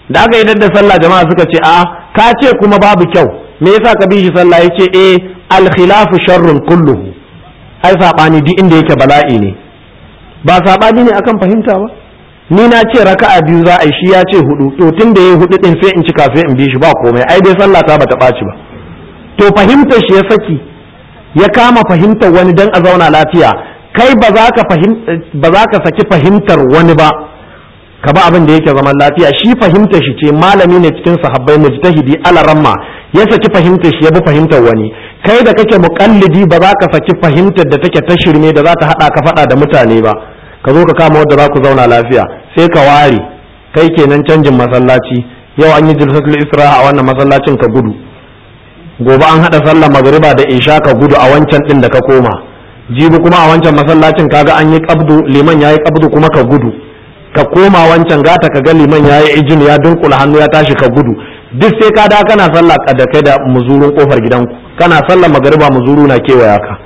da aka yi da sallah jama'a suka ce a ka ce kuma babu kyau me yasa ka bi shi sallah yace eh al khilafu sharrun kulluhu ai sabani duk inda yake bala'i ne ba sabani ne akan fahimta ba ni na ce raka'a biyu za a yi shi ya ce hudu to tun da yayi hudu din sai in cika sai in bi shi ba komai ai dai sallah ta bata ɓaci ba to fahimtar shi ya saki ya kama fahimtar wani dan a zauna lafiya kai ba za ka ba za ka saki fahimtar wani ba ka ba abin da yake zaman lafiya shi fahimtar shi ce malami ne cikin sahabbai mujtahidi alaramma ya saki fahimtar shi ya bi fahimtar wani kai da kake muqallidi ba za ka saki fahimtar da take ta shirme da za ta hada ka fada da mutane ba ka zo ka kama wadda za ku zauna lafiya sai ka ware kai kenan canjin masallaci yau an yi jilsatul isra a wannan masallacin ka gudu gobe an hada sallar magriba da isha ka gudu a wancan din da ka koma jibi kuma a wancan masallacin kaga an yi qabdu liman yayi qabdu kuma ka gudu ka koma wancan gata ka ga liman yayi ijin ya dunkula hannu ya tashi ka gudu duk sai ka da kana sallah da kai da muzurun kofar gidanku kana sallar magriba muzuru na kewaya ka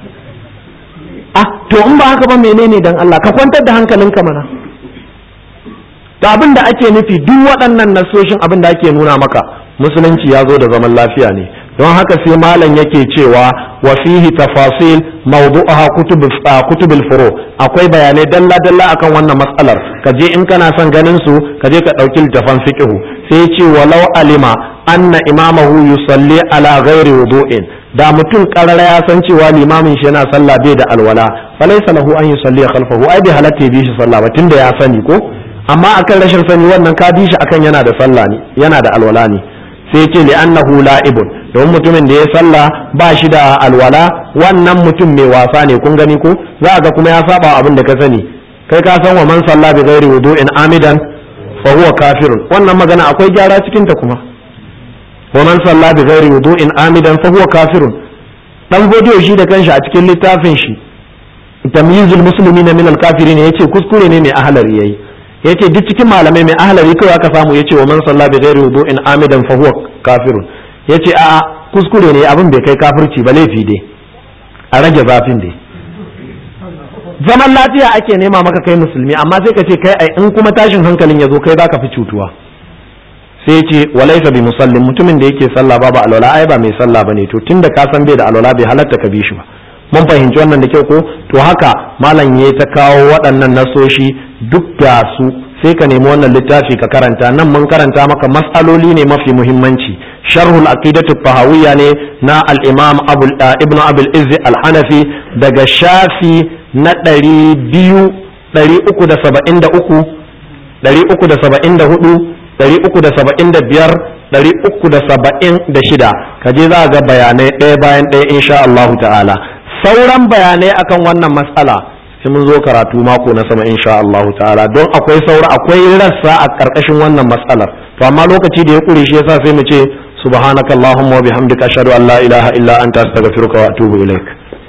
ah to in ba haka ba menene dan Allah ka kwantar da hankalinka mana to abin da ake nufi duk waɗannan nasoshin abin da ake nuna maka musulunci ya zo da zaman lafiya ne don haka sai malam yake cewa wa fihi tafasil mawdu'aha kutub kutubul furu akwai bayanai dalla dalla akan wannan matsalar ka je in kana son ganin su ka je ka dauki littafan fiqh sai ce walau alima anna imamahu yusalli ala ghairi wudu'in da mutum karara ya san cewa limamin shi yana sallah bai da alwala falaysa lahu an yusalli khalfahu ai bai halatta ya bi shi sallah ba tunda ya sani ko amma akan rashin sani wannan ka bi shi akan yana da sallah ne yana da alwala ne sai ce li annahu la'ibun don mutumin da ya sallah ba shi da alwala wannan mutum mai wasa ne kun gani ko za ga kuma ya saba abin da ka sani kai ka san wa man sallah bi ghairi wudu'in amidan fa huwa kafirun wannan magana akwai gyara cikin ta kuma wa man sallah bi ghairi wudu'in amidan fa huwa kafirun dan godiyo shi da kanshi a cikin littafin shi tamyizul muslimina min al-kafirin yace kuskure ne mai ahlari yayi yace duk cikin malamai mai ahlari kawai aka samu yace wa man salla bi ghairi wudu'in amidan fa huwa kafirun yace a'a kuskure ne abin bai kai kafirci ba laifi dai a rage zafin dai zaman lafiya ake nema maka kai musulmi amma sai ka ce kai ai in kuma tashin hankalin ya zo kai zaka fi cutuwa sai yace walaysa bi musallin mutumin da yake sallah babu alwala ai ba mai sallah bane to tunda ka san bai da alwala bai halatta ka bi shi ba mun fahimci wannan da kyau ko to haka malam ya ta kawo waɗannan nasoshi duk da su sai ka nemi wannan littafi ka karanta nan mun karanta maka mas'aloli ne mafi muhimmanci sharhul aqidatu tahawiyya ne na al-imam ibnu abul izzi al-hanafi daga shafi na ɗari biyu ɗari uku da saba'in da uku ɗari uku da saba'in da hudu ɗari uku da saba'in da biyar ɗari uku da saba'in da shida ka je za ga bayanai ɗaya bayan ɗaya insha Allahu ta'ala sauran bayanai akan wannan matsala sai mun zo karatu mako na sama insha Allah ta'ala don akwai saura akwai rassa a karkashin wannan matsalar to amma lokaci da ya kure shi yasa sai mu ce subhanakallahumma wa bihamdika ashhadu an la ilaha illa anta astaghfiruka wa atubu ilaik